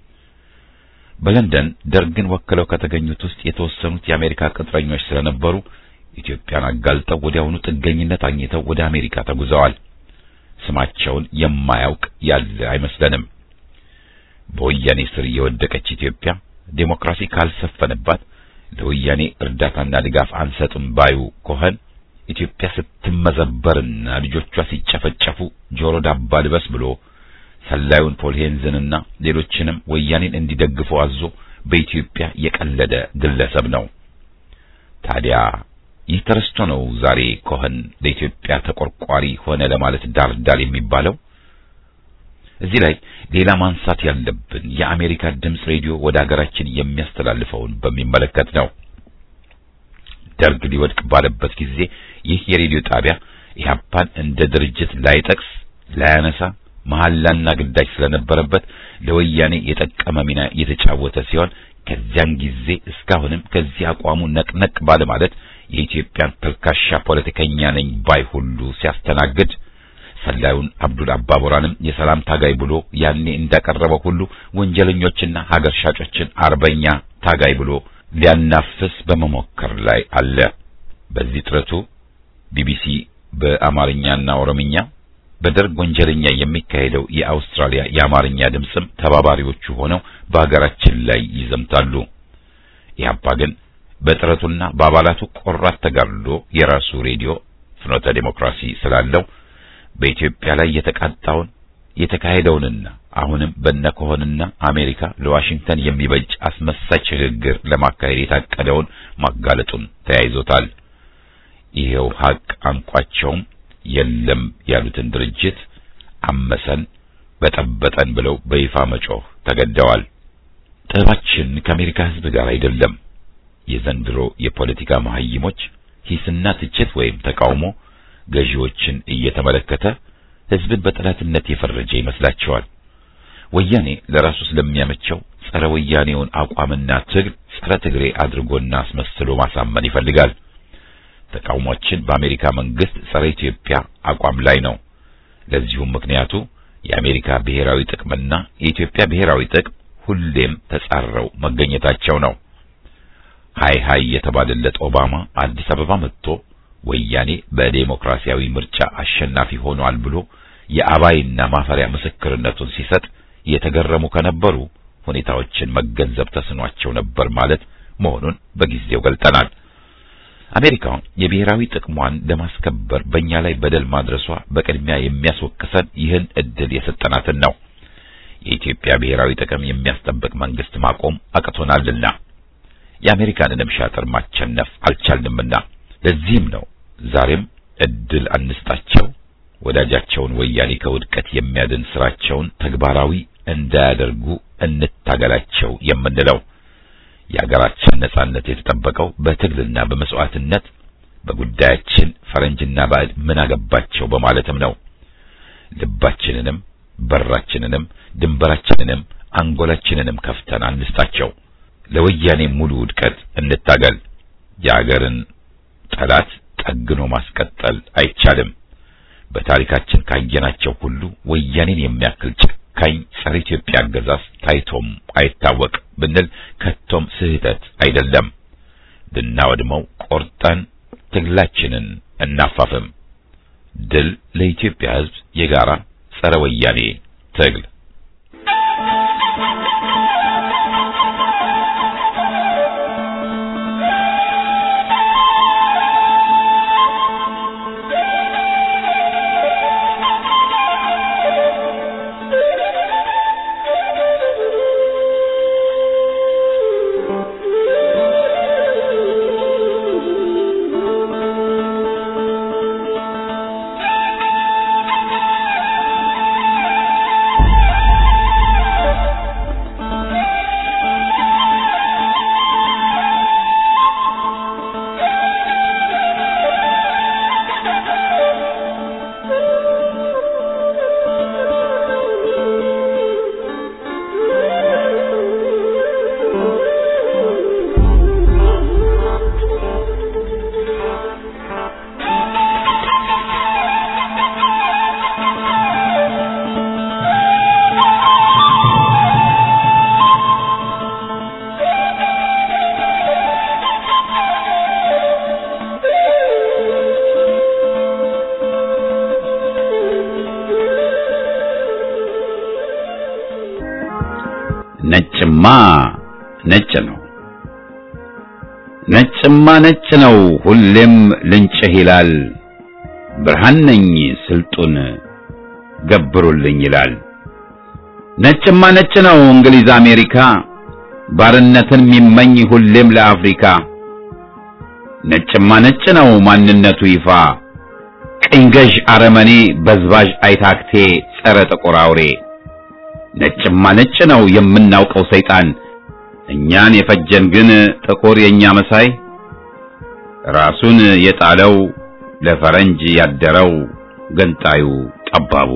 በለንደን ደርግን ወክለው ከተገኙት ውስጥ የተወሰኑት የአሜሪካ ቅጥረኞች ስለነበሩ ኢትዮጵያን አጋልጠው ወዲያውኑ ጥገኝነት አግኝተው ወደ አሜሪካ ተጉዘዋል። ስማቸውን የማያውቅ ያለ አይመስለንም። በወያኔ ስር የወደቀች ኢትዮጵያ ዴሞክራሲ ካልሰፈነባት ለወያኔ እርዳታና ድጋፍ አንሰጥም ባዩ ኮኸን ኢትዮጵያ ስትመዘበርና ልጆቿ ሲጨፈጨፉ ጆሮ ዳባ ልበስ ብሎ ሰላዩን ፖልሄንዝንና ሌሎችንም ወያኔን እንዲደግፉ አዞ በኢትዮጵያ የቀለደ ግለሰብ ነው። ታዲያ ይህ ተረስቶ ነው ዛሬ ኮኸን ለኢትዮጵያ ተቆርቋሪ ሆነ ለማለት ዳር ዳር የሚባለው። እዚህ ላይ ሌላ ማንሳት ያለብን የአሜሪካ ድምፅ ሬዲዮ ወደ ሀገራችን የሚያስተላልፈውን በሚመለከት ነው። ደርግ ሊወድቅ ባለበት ጊዜ ይህ የሬዲዮ ጣቢያ ኢህአፓን እንደ ድርጅት ላይጠቅስ ላያነሳ መሐላና ግዳጅ ስለነበረበት ለወያኔ የጠቀመ ሚና የተጫወተ ሲሆን ከዚያን ጊዜ እስካሁንም ከዚህ አቋሙ ነቅነቅ ባለ ማለት የኢትዮጵያን ተልካሻ ፖለቲከኛ ነኝ ባይ ሁሉ ሲያስተናግድ ሰላዩን አብዱል አባቦራንም የሰላም ታጋይ ብሎ ያኔ እንዳቀረበው ሁሉ ወንጀለኞችና ሀገር ሻጮችን አርበኛ ታጋይ ብሎ ሊያናፍስ በመሞከር ላይ አለ። በዚህ ጥረቱ ቢቢሲ በአማርኛና ኦሮምኛ በደርግ ወንጀለኛ የሚካሄደው የአውስትራሊያ የአማርኛ ድምፅም ተባባሪዎቹ ሆነው በሀገራችን ላይ ይዘምታሉ። ኢህአፓ ግን በጥረቱና በአባላቱ ቆራት ተጋድሎ የራሱ ሬዲዮ ፍኖተ ዴሞክራሲ ስላለው በኢትዮጵያ ላይ የተቃጣውን የተካሄደውንና አሁንም በነከሆንና አሜሪካ ለዋሽንግተን የሚበጅ አስመሳይ ሽግግር ለማካሄድ የታቀደውን ማጋለጡን ተያይዞታል። ይሄው ሀቅ አንቋቸውም የለም ያሉትን ድርጅት አመሰን በጠበጠን ብለው በይፋ መጮህ ተገደዋል። ጥባችን ከአሜሪካ ሕዝብ ጋር አይደለም። የዘንድሮ የፖለቲካ መሀይሞች ሂስና ትችት ወይም ተቃውሞ ገዢዎችን እየተመለከተ ሕዝብን በጠላትነት የፈረጀ ይመስላቸዋል። ወያኔ ለራሱ ስለሚያመቸው ጸረ ወያኔውን አቋምና ትግል ጸረ ትግሬ አድርጎና አስመስሎ ማሳመን ይፈልጋል። ተቃውሟችን በአሜሪካ መንግስት ጸረ ኢትዮጵያ አቋም ላይ ነው። ለዚሁም ምክንያቱ የአሜሪካ ብሔራዊ ጥቅምና የኢትዮጵያ ብሔራዊ ጥቅም ሁሌም ተጻረው መገኘታቸው ነው። ሃይ ሃይ የተባለለት ኦባማ አዲስ አበባ መጥቶ ወያኔ በዴሞክራሲያዊ ምርጫ አሸናፊ ሆኗል ብሎ የአባይና ማፈሪያ ምስክርነቱን ሲሰጥ የተገረሙ ከነበሩ ሁኔታዎችን መገንዘብ ተስኗቸው ነበር ማለት መሆኑን በጊዜው ገልጠናል። አሜሪካ የብሔራዊ ጥቅሟን ለማስከበር በእኛ ላይ በደል ማድረሷ በቅድሚያ የሚያስወቅሰን ይህን እድል የሰጠናትን ነው። የኢትዮጵያ ብሔራዊ ጥቅም የሚያስጠብቅ መንግስት ማቆም አቅቶናልና የአሜሪካንንም ሻጥር ማቸነፍ አልቻልንምና ለዚህም ነው ዛሬም እድል አንስጣቸው፣ ወዳጃቸውን ወያኔ ከውድቀት የሚያድን ስራቸውን ተግባራዊ እንዳያደርጉ እንታገላቸው የምንለው። የሀገራችን ነጻነት የተጠበቀው በትግልና በመስዋዕትነት በጉዳያችን ፈረንጅና ባዕድ ምን አገባቸው በማለትም ነው። ልባችንንም በራችንንም ድንበራችንንም አንጎላችንንም ከፍተን አንስጣቸው። ለወያኔ ሙሉ ውድቀት እንታገል። የአገርን ጠላት ጠግኖ ማስቀጠል አይቻልም። በታሪካችን ካየናቸው ሁሉ ወያኔን የሚያክል ጨካኝ ጸረ ኢትዮጵያ አገዛዝ ታይቶም አይታወቅ ብንል ከቶም ስህተት አይደለም። ልናወድመው ቆርጠን ትግላችንን እናፋፍም። ድል ለኢትዮጵያ ሕዝብ የጋራ ጸረ ወያኔ ትግል። ነጭማ ነጭ ነው፣ ነጭማ ነጭ ነው፣ ሁሌም ልንጭህ ይላል። ብርሃን ነኝ ስልጡን ገብሩልኝ ይላል። ነጭማ ነጭ ነው እንግሊዝ አሜሪካ፣ ባርነትን የሚመኝ ሁሌም ለአፍሪካ። ነጭማ ነጭ ነው ማንነቱ ይፋ፣ ቅኝ ገዥ አረመኔ በዝባዥ አይታክቴ ጸረ ጥቁር አውሬ ነጭማ ነጭ ነው የምናውቀው ሰይጣን እኛን የፈጀን ግን ጥቁር የኛ መሳይ ራሱን የጣለው ለፈረንጅ ያደረው ገንጣዩ ጠባቡ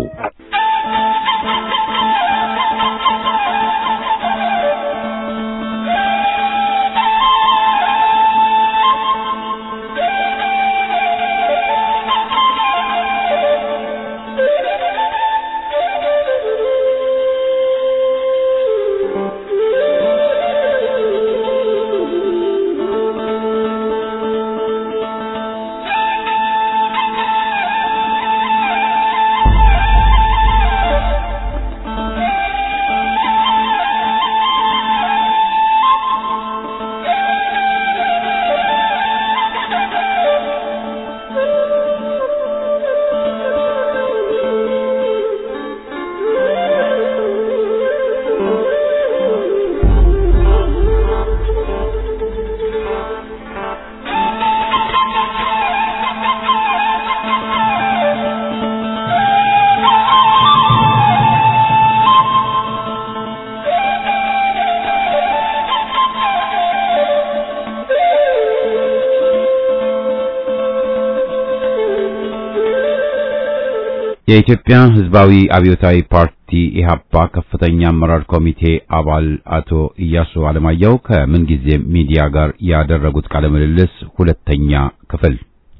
የኢትዮጵያ ሕዝባዊ አብዮታዊ ፓርቲ ኢህአፓ ከፍተኛ አመራር ኮሚቴ አባል አቶ ኢያሱ አለማየሁ ከምንጊዜ ሚዲያ ጋር ያደረጉት ቃለ ምልልስ ሁለተኛ ክፍል።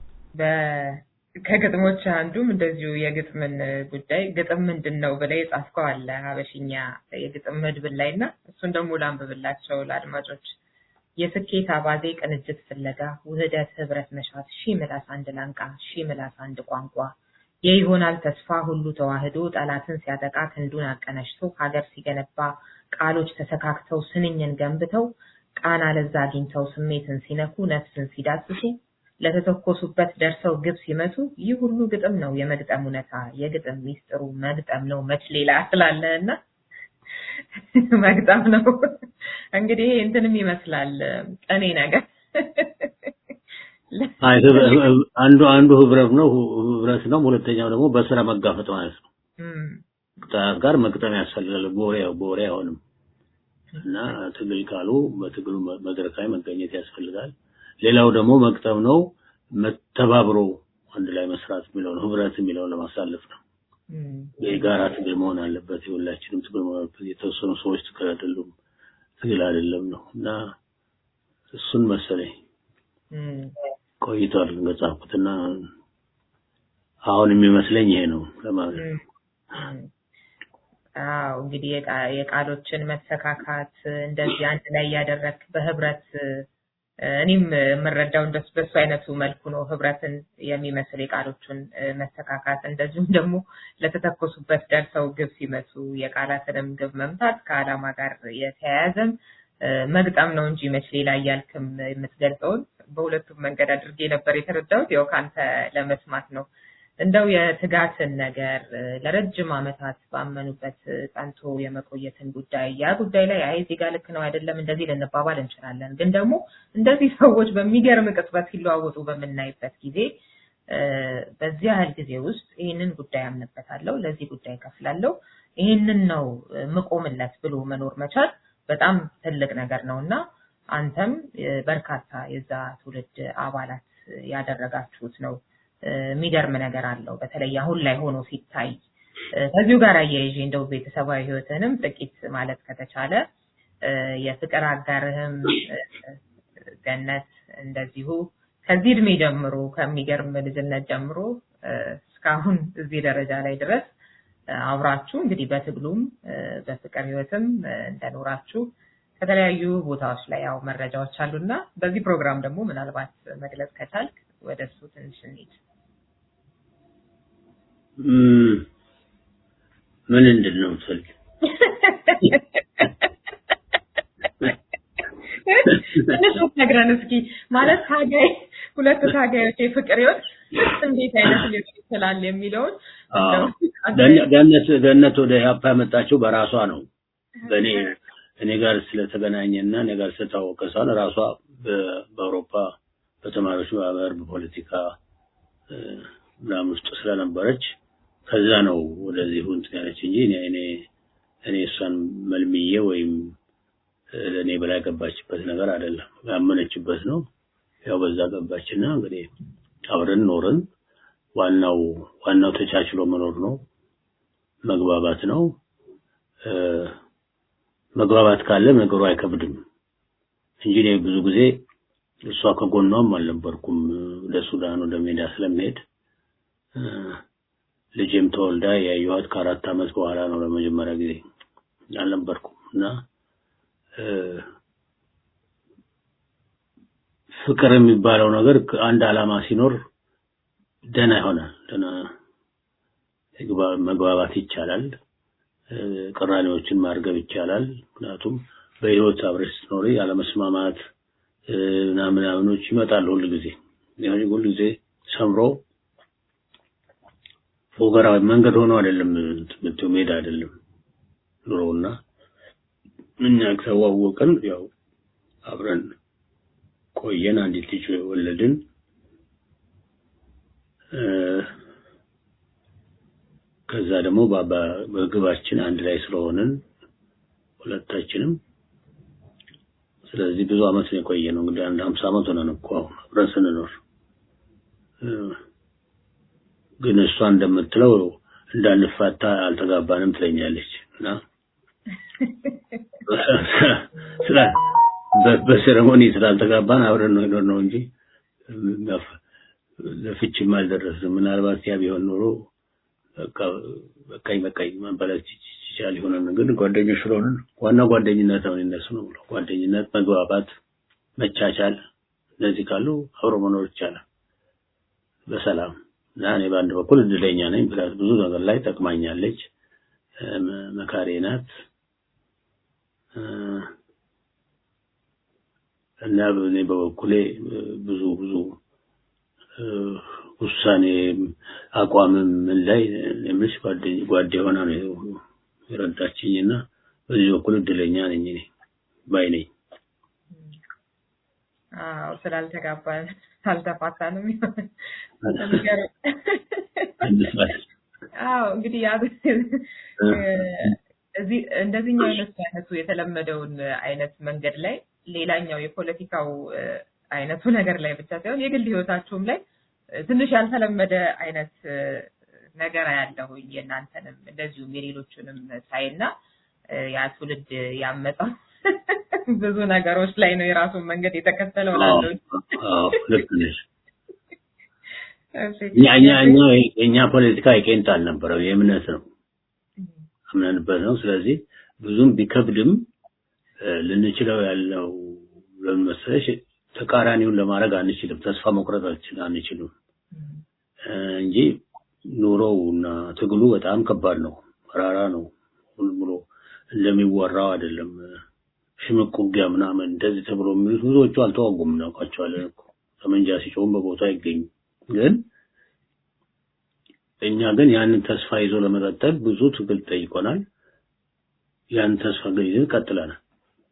ከግጥሞች አንዱም እንደዚሁ የግጥምን ጉዳይ ግጥም ምንድን ነው ብለህ የጻፍከው አለ ሀበሽኛ የግጥም መድብል ላይ እና እሱን ደግሞ ላንብብላቸው ለአድማጮች። የስኬት አባዜ ቅንጅት ፍለጋ ውህደት ህብረት መሻት ሺህ ምላስ አንድ ላንቃ ሺህ ምላስ አንድ ቋንቋ የይሆናል ተስፋ ሁሉ ተዋህዶ ጠላትን ሲያጠቃ ክንዱን አቀነሽቶ ሀገር ሲገነባ ቃሎች ተሰካክተው ስንኝን ገንብተው ቃና ለዛ አግኝተው ስሜትን ሲነኩ ነፍስን ሲዳስሱ ለተተኮሱበት ደርሰው ግብ ሲመቱ ይህ ሁሉ ግጥም ነው የመግጠም እውነታ የግጥም ሚስጥሩ መግጠም ነው መች ሌላ ስላለ እና መግጠም ነው እንግዲህ እንትንም ይመስላል ቀኔ ነገር አንዱ አንዱ ህብረት ነው ህብረት ነው። ሁለተኛው ደግሞ በስራ መጋፈጥ ማለት ነው። ከጠላት ጋር መግጠም ያስፈልጋል። ቦሬ ቦሬ አይሆንም እና ትግል ካሉ በትግሉ መድረክ ላይ መገኘት ያስፈልጋል። ሌላው ደግሞ መግጠም ነው መተባብሮ አንድ ላይ መስራት የሚለው ነው። ህብረት የሚለው ለማሳለፍ ነው። የጋራ ትግል መሆን አለበት። የሁላችንም ትግል መሆን አለበት። የተወሰኑ ሰዎች ትግል አይደሉም፣ ትግል አይደለም ነው እና እሱን መሰለኝ ቆይቷል ከጻፍኩትና አሁን የሚመስለኝ ይሄ ነው ለማለት ነው። አዎ እንግዲህ የቃሎችን መሰካካት እንደዚህ አንድ ላይ ያደረክ በህብረት እኔም የምረዳው እንደሱ በሱ አይነቱ መልኩ ነው ህብረትን የሚመስል የቃሎቹን መሰካካት እንደዚሁም ደግሞ ለተተኮሱበት ደርሰው ግብ ሲመቱ የቃላትንም ግብ መምታት ከዓላማ ጋር የተያያዘም መግጠም ነው እንጂ መች ሌላ እያልክም የምትገልጸውን በሁለቱም መንገድ አድርጌ ነበር የተረዳሁት። ያው ከአንተ ለመስማት ነው። እንደው የትጋትን ነገር ለረጅም ዓመታት ባመኑበት ጸንቶ የመቆየትን ጉዳይ ያ ጉዳይ ላይ አይ ዜጋ ልክ ነው አይደለም እንደዚህ ልንባባል እንችላለን። ግን ደግሞ እንደዚህ ሰዎች በሚገርም ቅጽበት ሲለዋወጡ በምናይበት ጊዜ በዚህ ያህል ጊዜ ውስጥ ይህንን ጉዳይ አምንበታለሁ፣ ለዚህ ጉዳይ ከፍላለሁ፣ ይህንን ነው ምቆምለት ብሎ መኖር መቻል በጣም ትልቅ ነገር ነው እና አንተም በርካታ የዛ ትውልድ አባላት ያደረጋችሁት ነው። የሚገርም ነገር አለው። በተለይ አሁን ላይ ሆኖ ሲታይ ከዚሁ ጋር አያይዤ እንደው ቤተሰባዊ ህይወትንም ጥቂት ማለት ከተቻለ የፍቅር አጋርህም ገነት እንደዚሁ ከዚህ እድሜ ጀምሮ ከሚገርም ልጅነት ጀምሮ እስካሁን እዚህ ደረጃ ላይ ድረስ አብራችሁ እንግዲህ በትግሉም በፍቅር ህይወትም እንደኖራችሁ ከተለያዩ ቦታዎች ላይ ያው መረጃዎች አሉና በዚህ ፕሮግራም ደግሞ ምናልባት መግለጽ ከቻልክ ወደ እሱ ትንሽ እንሂድ። ምን እንድን ነው የምትፈልግ? ትንሽ ነግረን እስኪ ማለት ታጋይ ሁለት ታጋዮች የፍቅር ህይወት እንዴት አይነት ሊሆን ይችላል የሚለውን ገነት ገነት ወደ ኢህአፓ ያመጣችው በራሷ ነው። በእኔ እኔ ጋር ስለተገናኘና እኔ ጋር ስለታወቀ ሳይሆን ራሷ በአውሮፓ በተማሪዎች ማህበር በፖለቲካ ምናምን ውስጥ ስለነበረች ከዛ ነው ወደዚህ እንትን ያለች እንጂ እኔ እኔ እኔ እሷን መልምዬ ወይም ለእኔ ብላ ገባችበት ነገር አይደለም። ያመነችበት ነው። ያው በዛ ገባችና እንግዲህ አብረን ኖርን። ዋናው ዋናው ተቻችሎ መኖር ነው፣ መግባባት ነው። መግባባት ካለ ነገሩ አይከብድም እንጂ እኔ ብዙ ጊዜ እሷ ከጎኗም አልነበርኩም። ወደ ሱዳን ወደ ሜዳ ስለሚሄድ ልጅም ተወልዳ ያየኋት ከአራት ዓመት በኋላ ነው ለመጀመሪያ ጊዜ አልነበርኩም እና ፍቅር የሚባለው ነገር አንድ ዓላማ ሲኖር ደህና ይሆናል። ደህና መግባባት ይቻላል። ቅራኔዎችን ማርገብ ይቻላል። ምክንያቱም በህይወት አብረሽ ስትኖሪ ያለመስማማት ምናምናምኖች ይመጣሉ ሁል ጊዜ ሁል ጊዜ ሰምሮ ፎገራ መንገድ ሆኖ አይደለም ምትው ሜዳ አይደለም ኑሮና እኛ ተዋወቅን። ያው አብረን ቆየን። አንዲት ልጅ ወለድን። ከዛ ደግሞ በግባችን አንድ ላይ ስለሆንን ሁለታችንም ስለዚህ ብዙ አመት ነው የቆየ ነው እንግዲህ አንድ ሀምሳ አመት ሆነን እኮ አሁን አብረን ስንኖር ግን እሷ እንደምትለው እንዳንፋታ አልተጋባንም ትለኛለች እና ስለ በሴሬሞኒ ስላልተጋባን አብረን ነው የኖርነው እንጂ ለፍችም አልደረስንም። ምናልባት ያ ቢሆን ኖሮ በቃኝ በቃኝ ማለት ይቻል ይሆናል። ግን ጓደኞች ስለሆንን ዋና ጓደኝነት ነው እነሱ ነው ብሎ ጓደኝነት፣ መግባባት፣ መቻቻል እነዚህ ካሉ አብሮ መኖር ይቻላል በሰላም እና እኔ በአንድ በኩል እድለኛ ነኝ። ምክንያቱም ብዙ ነገር ላይ ጠቅማኛለች፣ መካሬ ናት እና እኔ በበኩሌ ብዙ ብዙ ውሳኔ አቋምም ምን ላይ የምልሽ ጓዴ ሆና ነው የረዳችኝ እና በዚህ በኩል እድለኛ ነኝ እኔ ባይ ነኝ። አዎ ስላልተጋባን አልተፋታንም። አዎ እንግዲህ ያ እዚህ እንደዚህኛው አይነት አይነቱ የተለመደውን አይነት መንገድ ላይ ሌላኛው የፖለቲካው አይነቱ ነገር ላይ ብቻ ሳይሆን የግል ህይወታችሁም ላይ ትንሽ ያልተለመደ አይነት ነገር ያለው የእናንተንም እንደዚሁም የሌሎቹንም ሳይና ያ ትውልድ ያመጣው ብዙ ነገሮች ላይ ነው የራሱን መንገድ የተከተለው ላለው ልክ ነሽ። እኛ እኛ እኛ የእኛ ፖለቲካ የቄንጥ አልነበረው የእምነት ነው አምነንበት ነው። ስለዚህ ብዙም ቢከብድም ልንችለው ያለው ለምን መሰለሽ ተቃራኒውን ለማድረግ አንችልም። ተስፋ መቁረጥ አንችልም እንጂ ኑሮው እና ትግሉ በጣም ከባድ ነው፣ መራራ ነው። ሁሉ ብሎ እንደሚወራው አይደለም። ሽምቅ ውጊያ ምናምን እንደዚህ ተብሎ የሚሉት ብዙዎቹ አልተዋጉም፣ እናውቃቸዋለን እኮ ጠመንጃ ሲጮሁም በቦታ አይገኙም። ግን እኛ ግን ያንን ተስፋ ይዞ ለመቀጠል ብዙ ትግል ጠይቆናል። ያንን ተስፋ ግን ይዘን ቀጥለናል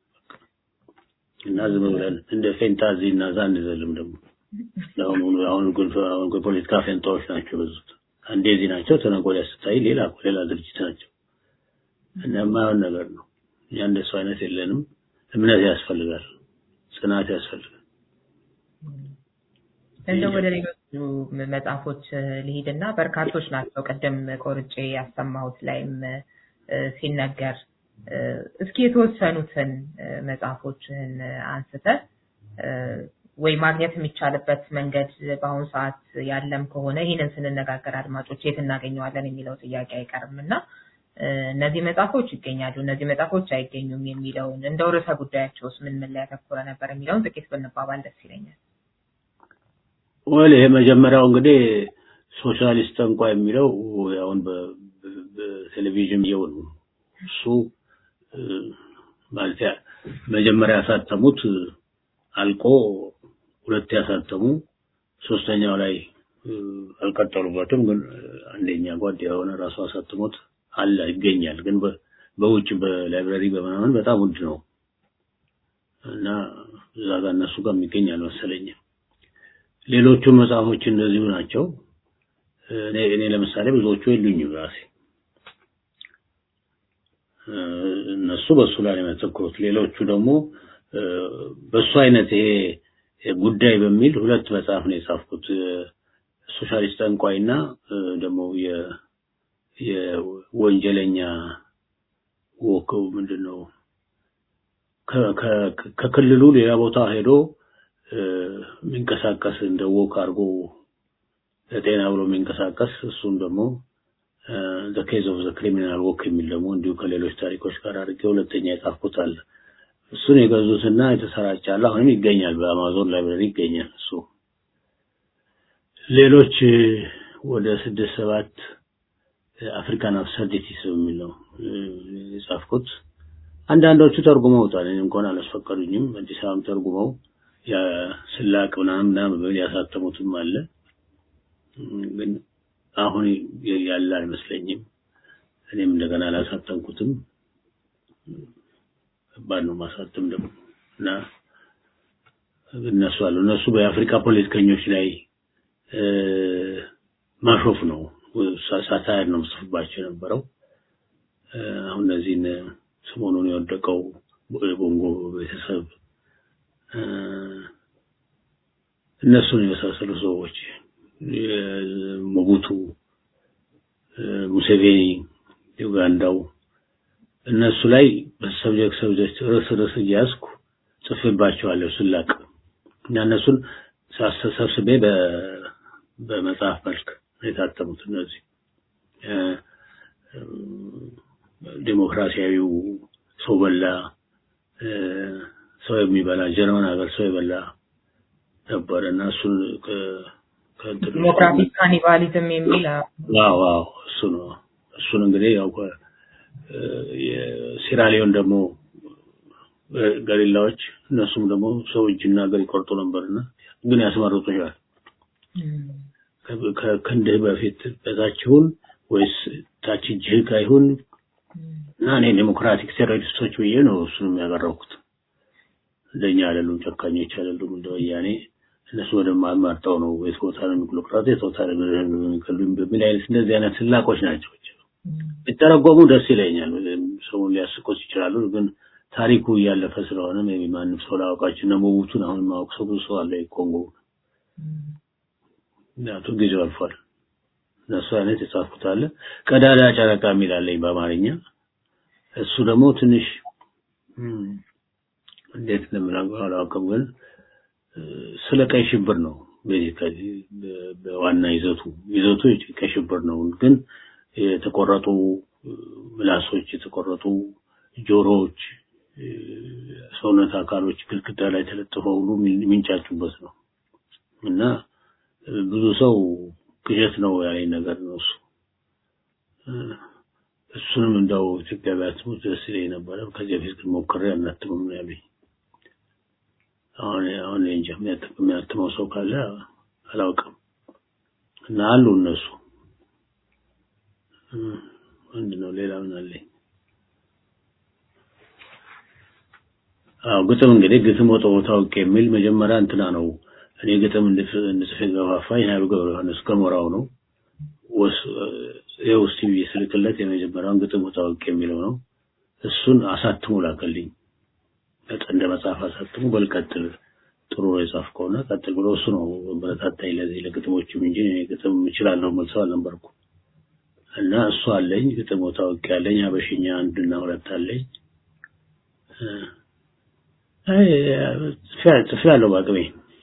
እና ዝም ብለን እንደ ፌንታዚ እና ዛ አንዘልም። ደግሞ አሁን አሁን አሁን የፖለቲካ ፌንታዎች ናቸው በዙት። አንዴ እዚህ ናቸው፣ ተነገ ወዲያ ስታይ ሌላ ሌላ ድርጅት ናቸው እና የማይሆን ነገር ነው። እኛ እንደሱ አይነት የለንም። እምነት ያስፈልጋል፣ ጽናት ያስፈልጋል። እንደው ወደ ሌሎቹ መጽሐፎች ልሂድና በርካቶች ናቸው። ቅድም ቆርጬ ያሰማሁት ላይም ሲነገር እስኪ የተወሰኑትን መጽሐፎችህን አንስተ ወይ ማግኘት የሚቻልበት መንገድ በአሁኑ ሰዓት ያለም ከሆነ ይህንን ስንነጋገር አድማጮች የት እናገኘዋለን የሚለው ጥያቄ አይቀርም እና እነዚህ መጽሐፎች ይገኛሉ፣ እነዚህ መጽሐፎች አይገኙም የሚለውን እንደው ርዕሰ ጉዳያቸውስ ምን ምን ላይ ያተኮረ ነበር የሚለውን ጥቂት ብንባባል ደስ ይለኛል። ወል ይሄ መጀመሪያው እንግዲህ ሶሻሊስት ጠንቋ የሚለው አሁን በቴሌቪዥን የው ነው እሱ ማለት መጀመሪያ ያሳተሙት አልቆ ሁለት ያሳተሙ ሶስተኛው ላይ አልቀጠሉበትም። ግን አንደኛ ጓድ የሆነ ራሱ አሳትሞት አለ ይገኛል። ግን በውጭ በላይብራሪ በምናምን በጣም ውድ ነው እና እዛ ጋር እነሱ ጋር የሚገኝ አልመሰለኝም። ሌሎቹ መጽሐፎች እንደዚሁ ናቸው። እኔ እኔ ለምሳሌ ብዙዎቹ የሉኝም ራሴ እነሱ በሱ ላይ ነው የሚያተኩሩት። ሌሎቹ ደግሞ በሱ አይነት ይሄ ጉዳይ በሚል ሁለት መጽሐፍ ነው የጻፍኩት። ሶሻሊስት ጠንቋይና ደግሞ የወንጀለኛ ወከው ምንድን ነው ከክልሉ ሌላ ቦታ ሄዶ የሚንቀሳቀስ እንደ ወክ አድርጎ ለጤና ብሎ የሚንቀሳቀስ እሱም ደግሞ ዘ ኬዝ ኦፍ ዘ ክሪሚናል ወክ የሚል ደግሞ እንዲሁ ከሌሎች ታሪኮች ጋር አድርጌ ሁለተኛ የጻፍኩት አለ። እሱን የገዙትና የተሰራጨ አለ። አሁንም ይገኛል፣ በአማዞን ላይብረሪ ይገኛል። እሱ ሌሎች ወደ ስድስት ሰባት አፍሪካን አብሰርዲቲስ የሚል ነው የጻፍኩት። አንዳንዶቹ ተርጉመውታል። እኔ እንኳን አላስፈቀዱኝም። አዲስ አበባም ተርጉመው ስላቅ ምናምን ምናምን በሚል ያሳተሙትም አለ። ግን አሁን ያለ አይመስለኝም። እኔም እንደገና አላሳተምኩትም። ከባድ ነው ማሳተም ደግሞ እና እነሱ አሉ እነሱ በአፍሪካ ፖለቲከኞች ላይ ማሾፍ ነው ሳታየር ነው ምጽፍባቸው የነበረው። አሁን እነዚህን ሰሞኑን የወደቀው የቦንጎ ቤተሰብ እነሱን የመሳሰሉ ሰዎች ሞቡቱ፣ ሙሴቬኒ ዩጋንዳው እነሱ ላይ በሰብጀክት ሰብጀክት ርዕስ ርዕስ እያዝኩ ጽፌባቸዋለሁ ስላቅ እና እነሱን ሰብስቤ በመጽሐፍ መልክ የታተሙት እነዚህ ዲሞክራሲያዊው ሰው በላ ሰው የሚበላ ጀርመን ሀገር ሰው የበላ ነበር እና እሱን ዲሞክራቲክ ካኒባሊዝም የሚል ዋው ዋው እሱ ነው እሱን እንግዲህ ያው የሲራሊዮን ደግሞ ገሪላዎች እነሱም ደግሞ ሰው እጅና እግር ይቆርጡ ነበርና ግን ያስመርጡሻል ከክንድህ በፊት በታችሁን ወይስ ታች እጅህ ጋር ይሁን እና እኔ ዴሞክራቲክ ቴሮሪስቶች ብዬ ነው እሱንም ያቀረብኩት። እንደኛ አይደሉም፣ ጨካኞች አይደሉም። እንደ ወያኔ እነሱ በደንብ አማርጠው ነው የት ቦታ ነው የሚቆርጡት፣ የት ቦታ ነው የሚገሉኝ በሚል አይነት እንደዚህ አይነት ስላቆች ናቸው። ቢተረጎሙ ደስ ይለኛል። ሰውን ሊያስቆት ይችላሉ፣ ግን ታሪኩ እያለፈ ስለሆነ ማንም ሰው ላያውቃቸው እና ሞቡቱን አሁን ማወቅ ሰው ብዙ ሰው አለ ኮንጎ ምክንያቱም ጊዜው አልፏል። እነሱ አይነት የጻፍኩት አለ። ቀዳዳ ጨረቃ የሚል አለኝ በአማርኛ። እሱ ደግሞ ትንሽ እንዴት እንደምናገር አላውቅም፣ ግን ስለ ቀይ ሽብር ነው ቤዚካሊ በዋና ይዘቱ ይዘቱ ቀይ ሽብር ነው። ግን የተቆረጡ ምላሶች፣ የተቆረጡ ጆሮዎች፣ ሰውነት አካሎች ግድግዳ ላይ ተለጥፈው ሁሉ የሚንጫጩበት ነው እና ብዙ ሰው ቅዠት ነው ያለኝ ነገር ነው እሱ። እሱንም እንደው ኢትዮጵያ ቢያትሙት ደስ ይለኝ ነበረ። ከዚህ በፊት ግን ሞክሬ አናትምም ነው ያለኝ። አሁን አሁን እንጃ የሚያትመው ሰው ካለ አላውቅም። እና አሉ እነሱ ምንድን ነው ሌላ ምን አለኝ? አዎ ግጥም እንግዲህ ግጥም ወጣ ታውቅ የሚል መጀመሪያ እንትና ነው እኔ ግጥም እንድጽፍ ገፋፋኝ ኃይሉ ገብረ ዮሐንስ ገሞራው ነው። ይኸው እስቲ ብዬ ስልክለት የመጀመሪያውን ግጥም ታውቅ የሚለው ነው። እሱን አሳትሞ ላከልኝ። እንደ መጽሐፍ አሳትሞ በልቀጥል ጥሩ የጻፍ ከሆነ ቀጥል ብሎ እሱ ነው በረታታኝ ለዚህ ለግጥሞችም እንጂ እኔ ግጥም እችላለሁ የምል ሰው አልነበርኩም። እና እሱ አለኝ ግጥም ታውቅ ያለኝ አበሽኛ አንድና ሁለት አለኝ። ጽፌ ያለው በአቅሜ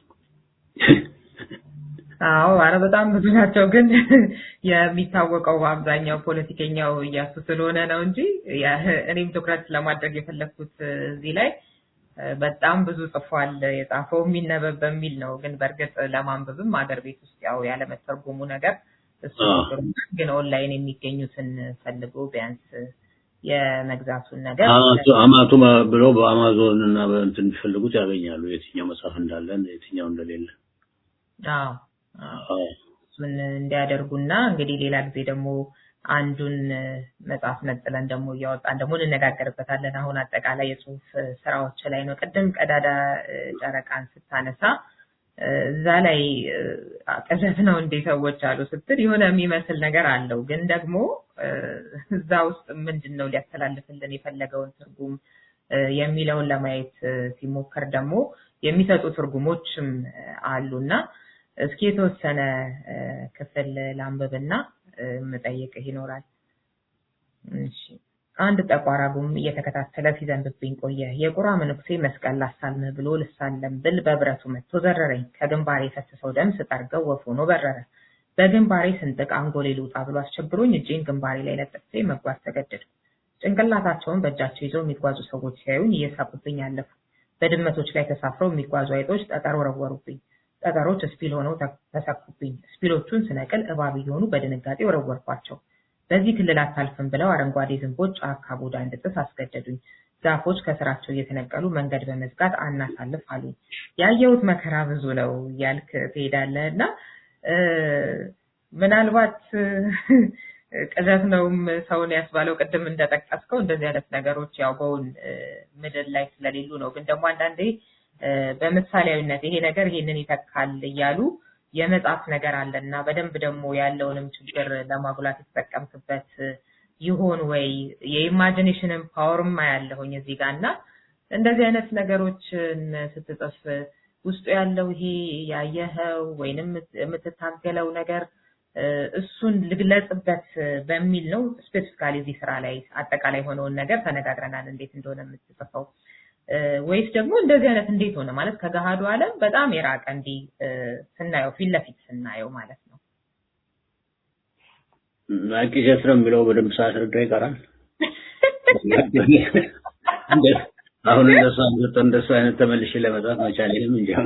አዎ አረ በጣም ብዙ ናቸው። ግን የሚታወቀው በአብዛኛው ፖለቲከኛው እያሱ ስለሆነ ነው እንጂ እኔም ትኩረት ለማድረግ የፈለግኩት እዚህ ላይ በጣም ብዙ ጽፏል። የጻፈው የሚነበብ በሚል ነው። ግን በእርግጥ ለማንበብም አገር ቤት ውስጥ ያው ያለመተርጎሙ ነገር እሱ ግን ኦንላይን የሚገኙትን ፈልጎ ቢያንስ የመግዛቱን ነገር አማቱ ብለው በአማዞን እና በእንትን ቢፈልጉት ያገኛሉ። የትኛው መጽሐፍ እንዳለ የትኛው እንደሌለ እሱን እንዲያደርጉና እንግዲህ ሌላ ጊዜ ደግሞ አንዱን መጽሐፍ ነጥለን ደግሞ እያወጣን ደግሞ እንነጋገርበታለን። አሁን አጠቃላይ የጽሁፍ ስራዎች ላይ ነው። ቅድም ቀዳዳ ጨረቃን ስታነሳ እዛ ላይ ቅዠት ነው እንዴ ሰዎች አሉ ስትል የሆነ የሚመስል ነገር አለው። ግን ደግሞ እዛ ውስጥ ምንድን ነው ሊያስተላልፍልን የፈለገውን ትርጉም የሚለውን ለማየት ሲሞከር ደግሞ የሚሰጡ ትርጉሞችም አሉና እስኪ የተወሰነ ክፍል ላንብብና የምጠይቅህ ይኖራል። እሺ። አንድ ጠቋራ ጉም እየተከታተለ ሲዘንብብኝ ቆየ። የቁራ መነኩሴ መስቀል ላሳልምህ ብሎ ልሳለም ብል በብረቱ መጥቶ ዘረረኝ። ከግንባሬ የፈሰሰው ደም ስጠርገው ወፍ ሆኖ በረረ። በግንባሬ ስንጥቅ አንጎሌ ልውጣ ብሎ አስቸግሮኝ እጄን ግንባሬ ላይ ለጥፌ መጓዝ ተገደድኩ። ጭንቅላታቸውን በእጃቸው ይዘው የሚጓዙ ሰዎች ሲያዩኝ እየሳቁብኝ አለፉ። በድመቶች ላይ ተሳፍረው የሚጓዙ አይጦች ጠጠር ወረወሩብኝ። ጠጠሮች ስፒል ሆነው ተሰኩብኝ። ስፒሎቹን ስነቅል እባብ እየሆኑ በድንጋጤ ወረወርኳቸው። በዚህ ክልል አታልፍም ብለው አረንጓዴ ዝንቦች ጫካ ቦዳ እንድጥስ አስገደዱኝ። ዛፎች ከስራቸው እየተነቀሉ መንገድ በመዝጋት አናሳልፍ አሉኝ። ያየሁት መከራ ብዙ ነው እያልክ ትሄዳለህ እና ምናልባት ቅዠት ነውም ሰውን ያስባለው ቅድም እንደጠቀስከው እንደዚህ አይነት ነገሮች ያው በውን ምድር ላይ ስለሌሉ ነው። ግን ደግሞ አንዳንዴ በምሳሌያዊነት ይሄ ነገር ይሄንን ይተካል እያሉ የመጻፍ ነገር አለ እና በደንብ ደግሞ ያለውንም ችግር ለማጉላት የተጠቀምክበት ይሆን ወይ? የኢማጂኔሽንን ፓወርም ያለሁኝ እዚህ ጋር እና እንደዚህ አይነት ነገሮችን ስትጽፍ ውስጡ ያለው ይሄ ያየኸው ወይንም የምትታገለው ነገር እሱን ልግለጽበት በሚል ነው። ስፔሲፊካሊ እዚህ ስራ ላይ አጠቃላይ የሆነውን ነገር ተነጋግረናል፣ እንዴት እንደሆነ የምትጽፈው ወይስ ደግሞ እንደዚህ አይነት እንዴት ሆነ ማለት ከገሃዱ ዓለም በጣም የራቀ እንዲህ ስናየው ፊት ለፊት ስናየው ማለት ነው። ቅዠት ነው የሚለው በደንብ ሳያስረዳ ይቀራል። አሁን እንደሱ አንተ እንደሱ አይነት ተመልሼ ለመጻፍ መቻሌንም እንጃ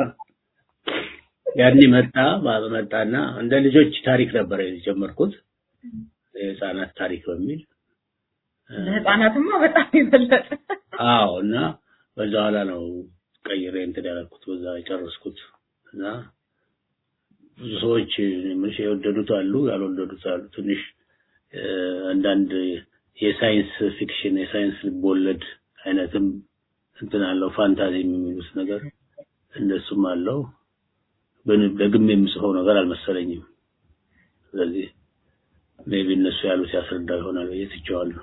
ያኔ መጣ መጣና እንደ ልጆች ታሪክ ነበር የጀመርኩት የህፃናት ታሪክ በሚል ለህፃናትማ በጣም የበለጠ አዎ እና በዛ ኋላ ነው ቀይሬ እንትን ያደረኩት በዛ የጨረስኩት እና ብዙ ሰዎች ምንሽ የወደዱት አሉ ያልወደዱት አሉ ትንሽ አንዳንድ የሳይንስ ፊክሽን የሳይንስ ልቦለድ አይነትም እንትን አለው ፋንታዚ የሚሉት ነገር እንደሱም አለው ግን ደግሜ የምጽፈው ነገር አልመሰለኝም ስለዚህ ሜቢ እነሱ ያሉት ያስረዳው ይሆናል ብዬ ትቼዋለሁ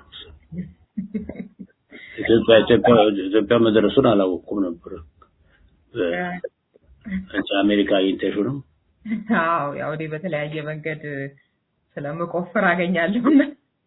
ኢትዮጵያ ኢትዮጵያ ኢትዮጵያ መድረሱን አላወቅኩም ነበር አንቺ አሜሪካ አግኝተሽው ነው አዎ ያው እኔ በተለያየ መንገድ ስለምቆፍር አገኛለሁና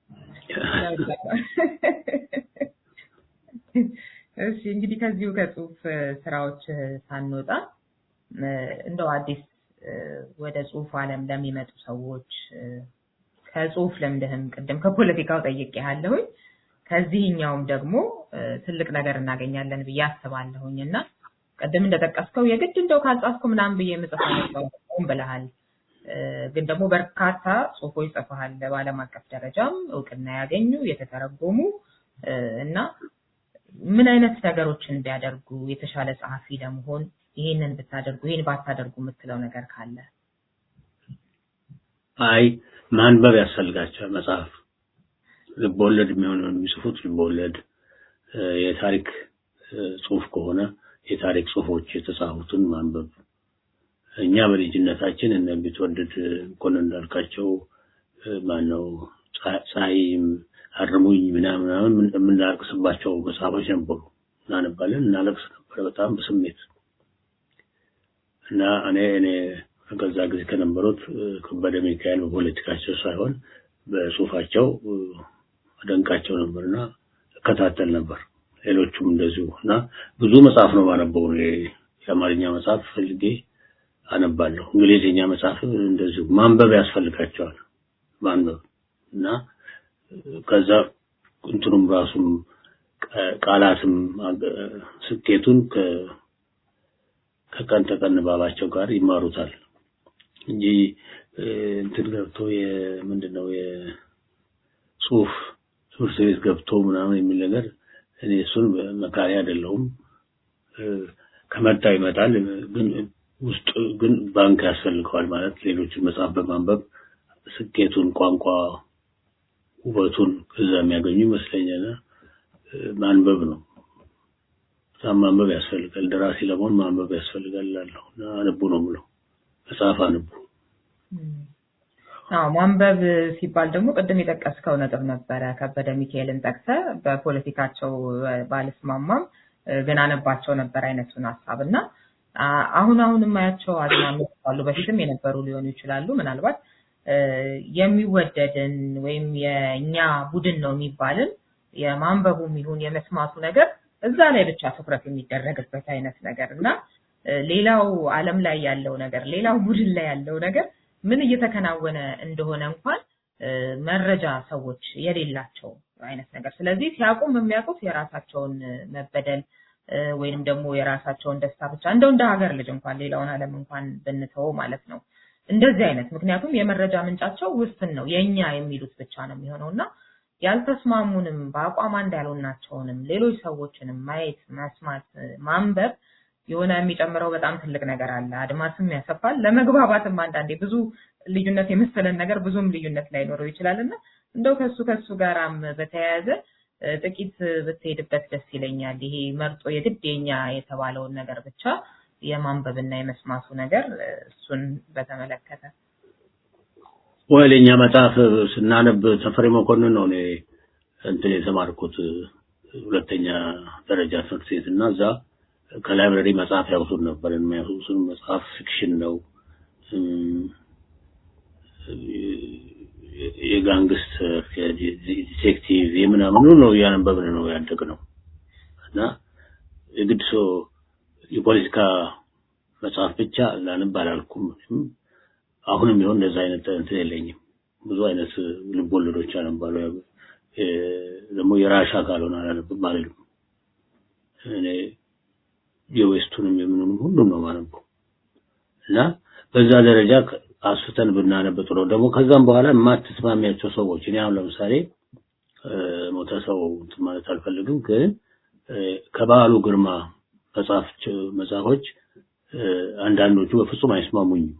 እሺ እንግዲህ ከዚሁ ከጽሁፍ ስራዎች ሳንወጣ እንደው አዲስ ወደ ጽሁፍ ዓለም ለሚመጡ ሰዎች ከጽሁፍ ልምድህም ቅድም ከፖለቲካው ጠይቄሃለሁኝ ከዚህኛውም ደግሞ ትልቅ ነገር እናገኛለን ብዬ አስባለሁኝ እና ቅድም እንደጠቀስከው የግድ እንደው ካልጻፍኩ ምናምን ብዬ የምጽፈው ብለሃል። ግን ደግሞ በርካታ ጽሁፎች ጽፈሃል በዓለም አቀፍ ደረጃም እውቅና ያገኙ የተተረጎሙ እና ምን አይነት ነገሮችን ቢያደርጉ የተሻለ ጸሐፊ ለመሆን ይህንን ብታደርጉ ይህን ባታደርጉ የምትለው ነገር ካለ? አይ ማንበብ ያስፈልጋቸዋል። መጽሐፍ ልቦወለድ የሚሆነው የሚጽፉት ልቦወለድ፣ የታሪክ ጽሁፍ ከሆነ የታሪክ ጽሁፎች የተጻፉትን ማንበብ። እኛ በልጅነታችን እነ ቢትወደድ መኮንን እንዳልካቸው ማነው ፀሐይም አርሙኝ ምናምን የምናለቅስባቸው መጽሐፎች ነበሩ። እናነባለን፣ እናለቅስ ነበረ በጣም በስሜት እና እኔ እኔ ከዛ ጊዜ ከነበሩት ከበደ ሚካኤል በፖለቲካቸው ሳይሆን በጽሁፋቸው አደንቃቸው ነበርና እከታተል ነበር። ሌሎቹም እንደዚሁ እና ብዙ መጽሐፍ ነው ማነበው። የአማርኛ መጽሐፍ ፈልጌ አነባለሁ። እንግሊዝኛ መጽሐፍ እንደዚሁ ማንበብ ያስፈልጋቸዋል። ማንበብ እና ከዛ እንትኑም ራሱም ቃላትም ስኬቱን ከቀን ተቀን ባባቸው ጋር ይማሩታል እንጂ እንትን ገብቶ የምንድነው የጽሁፍ ትምህርት ቤት ገብቶ ምናምን የሚል ነገር እኔ እሱን መካሪ አይደለሁም። ከመጣ ይመጣል፣ ግን ውስጥ ግን ባንክ ያስፈልገዋል ማለት ሌሎችን መጽሐፍ በማንበብ ስኬቱን፣ ቋንቋ ውበቱን ከዛ የሚያገኙ ይመስለኛል። ማንበብ ነው በጣም ማንበብ ያስፈልጋል። ደራሲ ለመሆን ማንበብ ያስፈልጋል እላለሁ እና አንቡ ነው የምለው። መጽሐፍ አንቡ። አዎ ማንበብ ሲባል ደግሞ ቅድም የጠቀስከው ነጥብ ነበረ። ከበደ ሚካኤልን ጠቅሰ በፖለቲካቸው ባልስማማም ግን አነባቸው ነበር አይነቱን ሀሳብ እና አሁን አሁን የማያቸው አዝማሚያዎች አሉ። በፊትም የነበሩ ሊሆኑ ይችላሉ። ምናልባት የሚወደድን ወይም የእኛ ቡድን ነው የሚባልን የማንበቡም ይሁን የመስማቱ ነገር እዛ ላይ ብቻ ትኩረት የሚደረግበት አይነት ነገር እና ሌላው ዓለም ላይ ያለው ነገር ሌላው ቡድን ላይ ያለው ነገር ምን እየተከናወነ እንደሆነ እንኳን መረጃ ሰዎች የሌላቸው አይነት ነገር። ስለዚህ ሲያውቁም የሚያውቁት የራሳቸውን መበደል ወይንም ደግሞ የራሳቸውን ደስታ ብቻ እንደው እንደ ሀገር ልጅ እንኳን ሌላውን ዓለም እንኳን ብንተው ማለት ነው። እንደዚህ አይነት ምክንያቱም የመረጃ ምንጫቸው ውስን ነው፣ የኛ የሚሉት ብቻ ነው የሚሆነው እና ያልተስማሙንም በአቋም አንድ ያልሆናቸውንም ሌሎች ሰዎችንም ማየት፣ መስማት፣ ማንበብ የሆነ የሚጨምረው በጣም ትልቅ ነገር አለ። አድማስም ያሰፋል። ለመግባባትም አንዳንዴ ብዙ ልዩነት የመሰለን ነገር ብዙም ልዩነት ላይኖረው ይችላል እና እንደው ከሱ ከሱ ጋራም በተያያዘ ጥቂት ብትሄድበት ደስ ይለኛል። ይሄ መርጦ የግድ የኛ የተባለውን ነገር ብቻ የማንበብና የመስማቱ ነገር እሱን በተመለከተ ወይ የኛ መጽሐፍ ስናነብ ተፈሪ መኮንን ነው እኔ እንትን የተማርኩት ሁለተኛ ደረጃ ትምህርት ቤት እና እዛ ከላይብረሪ መጽሐፍ ያውሱን ነበር። የሚያውሱን መጽሐፍ ፊክሽን ነው፣ የጋንግስተር ዲቴክቲቭ የምናምን ነው እያነበብን ነው ያደግነው እና የግድ ሰው የፖለቲካ መጽሐፍ ብቻ ላንብ አላልኩም። አሁንም ቢሆን እንደዛ አይነት እንትን የለኝም። ብዙ አይነት ልብ ወለዶች አነባለሁ። ደግሞ የራሻ ካልሆነ አላነብም አልልም። እኔ የዌስቱንም የምኑንም ሁሉም ነው ማነበው እና በዛ ደረጃ አስፍተን ብናነብ ጥሩ። ደግሞ ከዛም በኋላ የማትስማሚያቸው ሰዎች እኔ አሁን ለምሳሌ ሞተ ሰው ማለት አልፈልግም፣ ግን ከበዓሉ ግርማ መጽሐፎች አንዳንዶቹ በፍጹም አይስማሙኝም።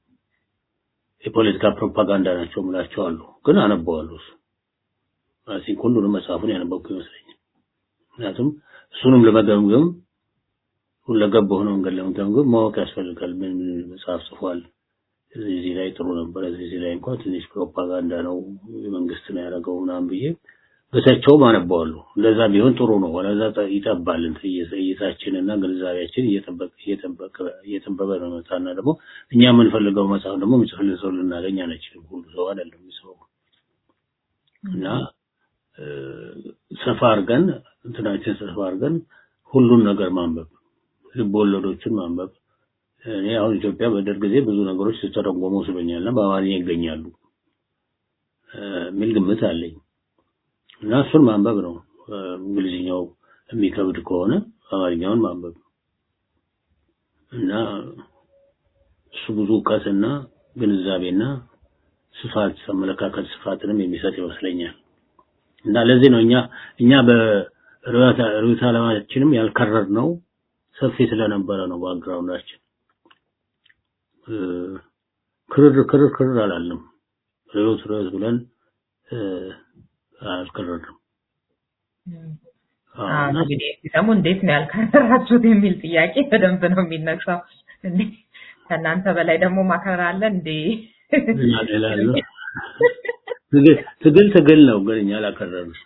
የፖለቲካ ፕሮፓጋንዳ ናቸው ምላቸው አሉ፣ ግን አነበዋለሁ። እሱ ራሴን ሁሉንም መጽሐፉን ያነበብኩ ይመስለኛል። ምክንያቱም እሱንም ለመገምገም ሁለገብ በሆነ መንገድ ለመገምገም ማወቅ ያስፈልጋል። ምን ምን መጽሐፍ ጽፏል፣ እዚህ ላይ ጥሩ ነበረ፣ እዚህ ላይ እንኳን ትንሽ ፕሮፓጋንዳ ነው የመንግስት ነው ያደረገው ምናምን ብዬ በተቸውም አነበዋለሁ። እንደዛ ቢሆን ጥሩ ነው። ወለዛ ይጠባል እይታችንና ግንዛቤያችን እየጠበበ ነው መጣና ደግሞ እኛ የምንፈልገው መጽሐፍ ደግሞ የሚጽፍልን ሰው ልናገኝ አንችልም። ሁሉ ሰው አይደለም የሚጽፈው እና ሰፋ አድርገን እንትናችን ሰፋ አድርገን ሁሉን ነገር ማንበብ፣ ልብ ወለዶችን ማንበብ። እኔ አሁን ኢትዮጵያ በደርግ ጊዜ ብዙ ነገሮች ሲተረጎሙ ስሎኛልና በአማርኛ ይገኛሉ የሚል ግምት አለኝ። እና እሱን ማንበብ ነው። እንግሊዝኛው የሚከብድ ከሆነ አማርኛውን ማንበብ እና እሱ ብዙ እውቀትና ግንዛቤና ስፋት አመለካከት ስፋትንም የሚሰጥ ይመስለኛል። እና ለዚህ ነው እኛ እኛ በርዕዮተ ዓለማችንም ያልከረር ነው ሰፊ ስለነበረ ነው ባክግራውንዳችን። ክርር ክርር ክርር አላለም። ርዕዮት ርዕዮት ብለን አልከረርም። እንግዲህ ሲሰሙ እንዴት ነው ያልከረራችሁት የሚል ጥያቄ በደንብ ነው የሚነሳው። ከእናንተ በላይ ደግሞ ማከረር አለ እንዴ? ትግል ትግል ነው፣ ግን እኛ አላከረርም።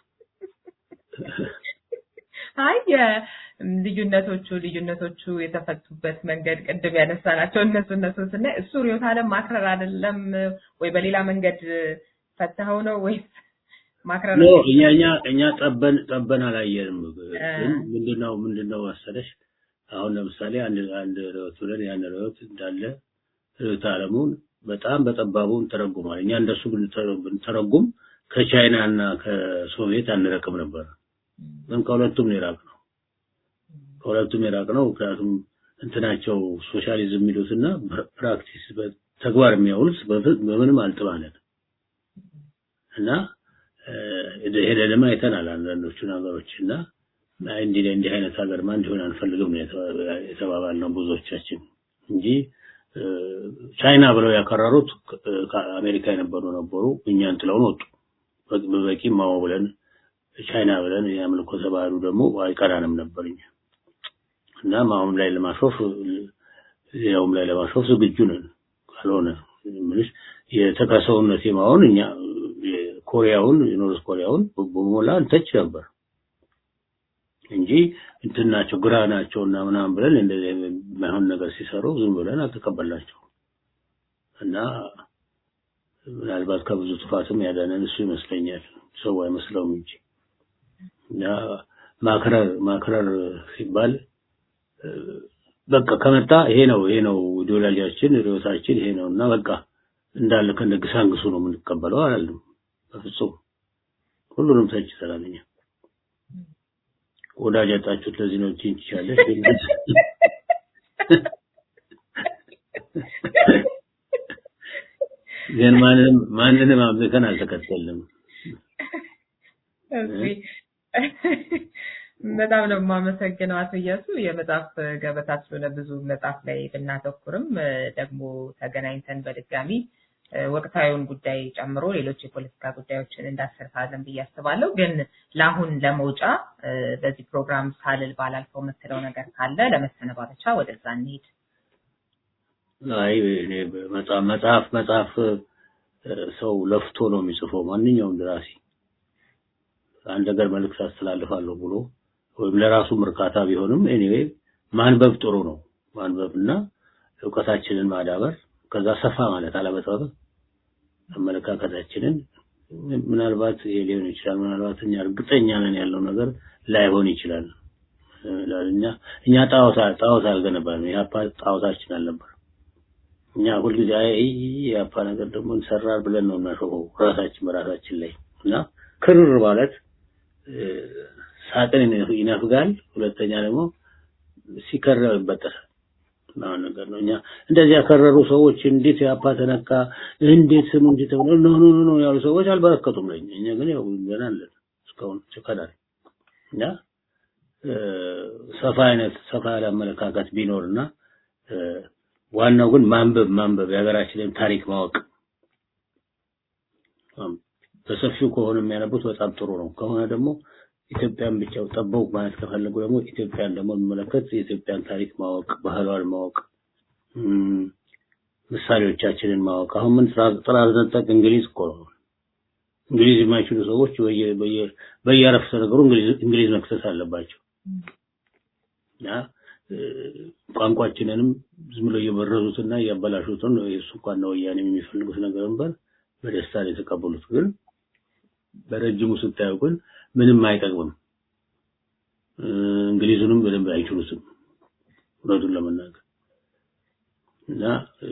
አይ ልዩነቶቹ ልዩነቶቹ የተፈቱበት መንገድ ቅድም ያነሳናቸው እነሱ እነሱ ስናይ እሱ ርዕዮተ ዓለም ማክረር አይደለም ወይ በሌላ መንገድ ፈተኸው ነው ወይስ ማክረር ነው? እኛ እኛ እኛ ጠበን ጠበን አላየንም። ግን ምንድነው ምንድነው መሰለሽ አሁን ለምሳሌ አንድ አንድ ርዕዮት ብለን ያን ርዕዮት እንዳለ ርዕዮተ ዓለሙን በጣም በጠባቡ እንተረጉማል። እኛ እንደሱ ብንተረጉም ከቻይና እና ከሶቪየት አንረቅም ነበር። ግን ከሁለቱም ነው የራቅ ነው። ከሁለቱም የራቅ ነው። ምክንያቱም እንትናቸው ሶሻሊዝም የሚሉትና ፕራክቲስ ተግባር የሚያውሉት በምንም አልጥባነት እና ሄደንም አይተናል አንዳንዶቹ ነገሮች እና እንዲህ እንዲህ አይነት ሀገርማ እንዲሆን አንፈልግም ነው የተባባልነው ብዙዎቻችን እንጂ ቻይና ብለው ያከረሩት ከአሜሪካ የነበሩ ነበሩ። እኛን ጥለውን ወጡ። በበቂ ማው ብለን ቻይና ብለን የአምልኮ ተባሉ ደግሞ አይቀራንም ነበር እኛ እና አሁን ላይ ለማሾፍ ሌላውም ላይ ለማሾፍ ዝግጁ ነን። ካልሆነ ምንሽ የተከሰውነት የማሆን እኛ ኮሪያውን የኖርዝ ኮሪያውን በሞላ እንተች ነበር እንጂ እንትን ናቸው ግራ ናቸው እና ምናምን ብለን እንደዚህ የማይሆን ነገር ሲሰሩ ዝም ብለን አልተቀበልናቸው እና ምናልባት ከብዙ ጥፋትም ያዳነን እሱ ይመስለኛል። ሰው አይመስለውም እንጂ እና ማክረር ማክረር ሲባል በቃ ከመጣ ይሄ ነው ይሄ ነው ኢዲዮሎጂያችን ርዕዮታችን ይሄ ነው እና በቃ እንዳለ ከነግሳንግሱ ነው የምንቀበለው አላለም። በፍጹም ሁሉንም ተችተናል እኛ። ወዳጅ ያጣችሁት ለዚህ ነው እንጂ ትችላለሽ። ግን ማንንም ማንንም አምልከን አልተከተልንም። በጣም ነው የማመሰግነው አቶ እያሱ። የመጽሐፍ ገበታ ስለሆነ ብዙ መጽሐፍ ላይ ብናተኩርም ደግሞ ተገናኝተን በድጋሚ ወቅታዊውን ጉዳይ ጨምሮ ሌሎች የፖለቲካ ጉዳዮችን እንዳሰርታለን ብዬ አስባለሁ። ግን ለአሁን ለመውጫ በዚህ ፕሮግራም ሳልል ባላልፈው የምትለው ነገር ካለ ለመሰነባበቻ ወደዛ እንሄድ። አይ እኔ መጽሐፍ መጽሐፍ መጽሐፍ ሰው ለፍቶ ነው የሚጽፈው። ማንኛውም ደራሲ አንድ ነገር መልዕክት አስተላልፋለሁ ብሎ ወይም ለራሱ እርካታ ቢሆንም ኤኒዌይ ማንበብ ጥሩ ነው። ማንበብና እውቀታችንን ማዳበር ከዛ ሰፋ ማለት አለመጥበብ አመለካከታችንን ምናልባት ይሄ ሊሆን ይችላል። ምናልባት እኛ እርግጠኛ ነን ያለው ነገር ላይሆን ይችላል። እኛ እኛ ጣዖት ጣዖት አልገነባንም። የአፓ ጣዖታችን አልነበር። እኛ ሁልጊዜ አይ የአፓ ነገር ደግሞ እንሰራል ብለን ነው እናሾፈው ራሳችን በራሳችን ላይ እና ክርር ማለት ሳጥን ይነፍጋል። ሁለተኛ ደግሞ ሲከረር ይበጠሳል። ምናምን ነገር ነው። እኛ እንደዚህ ያከረሩ ሰዎች እንዴት ያፓ ተነካ፣ እንዴት ስሙ እንዴት ተብሎ ኖ ኖ ኖ ያሉ ሰዎች አልበረከቱም ለኛ። እኛ ግን ያው ገና አለን እስካሁን ቸከናል እና ሰፋ አይነት ሰፋ ያለ አመለካከት ቢኖርና ዋናው ግን ማንበብ ማንበብ የሀገራችንን ታሪክ ማወቅ በሰፊው ከሆነ የሚያነቡት በጣም ጥሩ ነው። ከሆነ ደግሞ ኢትዮጵያን ብቻ ጠበው ማለት ከፈለጉ ደግሞ ኢትዮጵያን ደግሞ የሚመለከት የኢትዮጵያን ታሪክ ማወቅ፣ ባህሏን ማወቅ፣ ምሳሌዎቻችንን ማወቅ። አሁን ምን ጥራዝ ነጠቅ እንግሊዝ እኮ ነው። እንግሊዝ የማይችሉ ሰዎች በየአረፍተ ነገሩ እንግሊዝ መክሰስ አለባቸው እና ቋንቋችንንም ዝም ብሎ እየበረዙትና እያበላሹትን የእሱ እንኳን ወያኔ የሚፈልጉት ነገር ነበር በደስታ ነው የተቀበሉት። ግን በረጅሙ ስታዩ ግን ምንም አይጠቅምም። እንግሊዙንም በደንብ አይችሉትም እውነቱን ለመናገር እና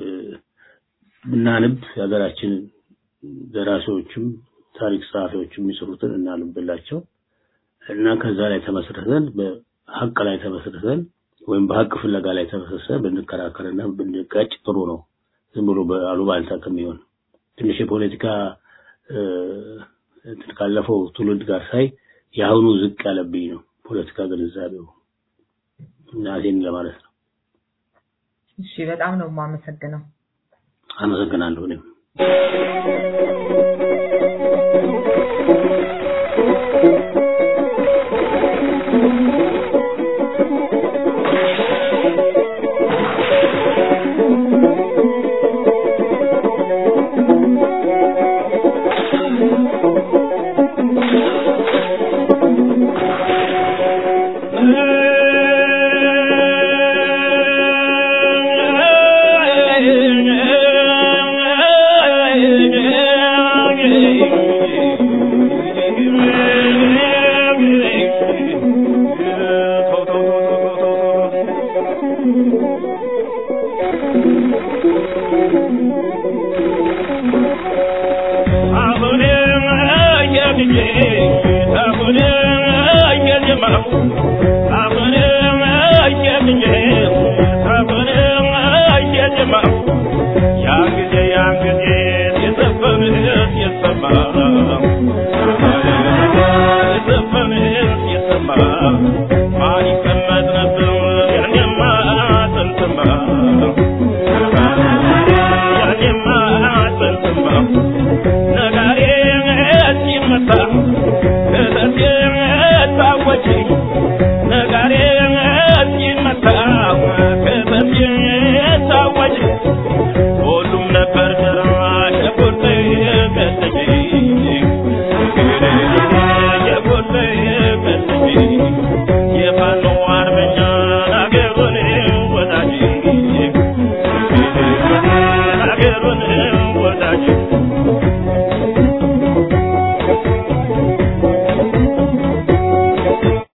እናንብ የሀገራችን ደራሲዎችም ታሪክ ጸሐፊዎችም የሚጽፉትን እናንብላቸው እና ከዛ ላይ ተመስርተን በሀቅ ላይ ተመስርተን ወይም በሀቅ ፍለጋ ላይ ተመስርተን ብንከራከርና ብንጋጭ ጥሩ ነው። ዝም ብሎ በአሉባልታ ከሚሆን ትንሽ የፖለቲካ እንትን ካለፈው ትውልድ ጋር ሳይ የአሁኑ ዝቅ ያለብኝ ነው ፖለቲካ ግንዛቤው እና ይሄን ለማለት ነው። እሺ፣ በጣም ነው የማመሰግነው። አመሰግናለሁ እኔም አሁንም አየልኝ አሁንም አየልኝ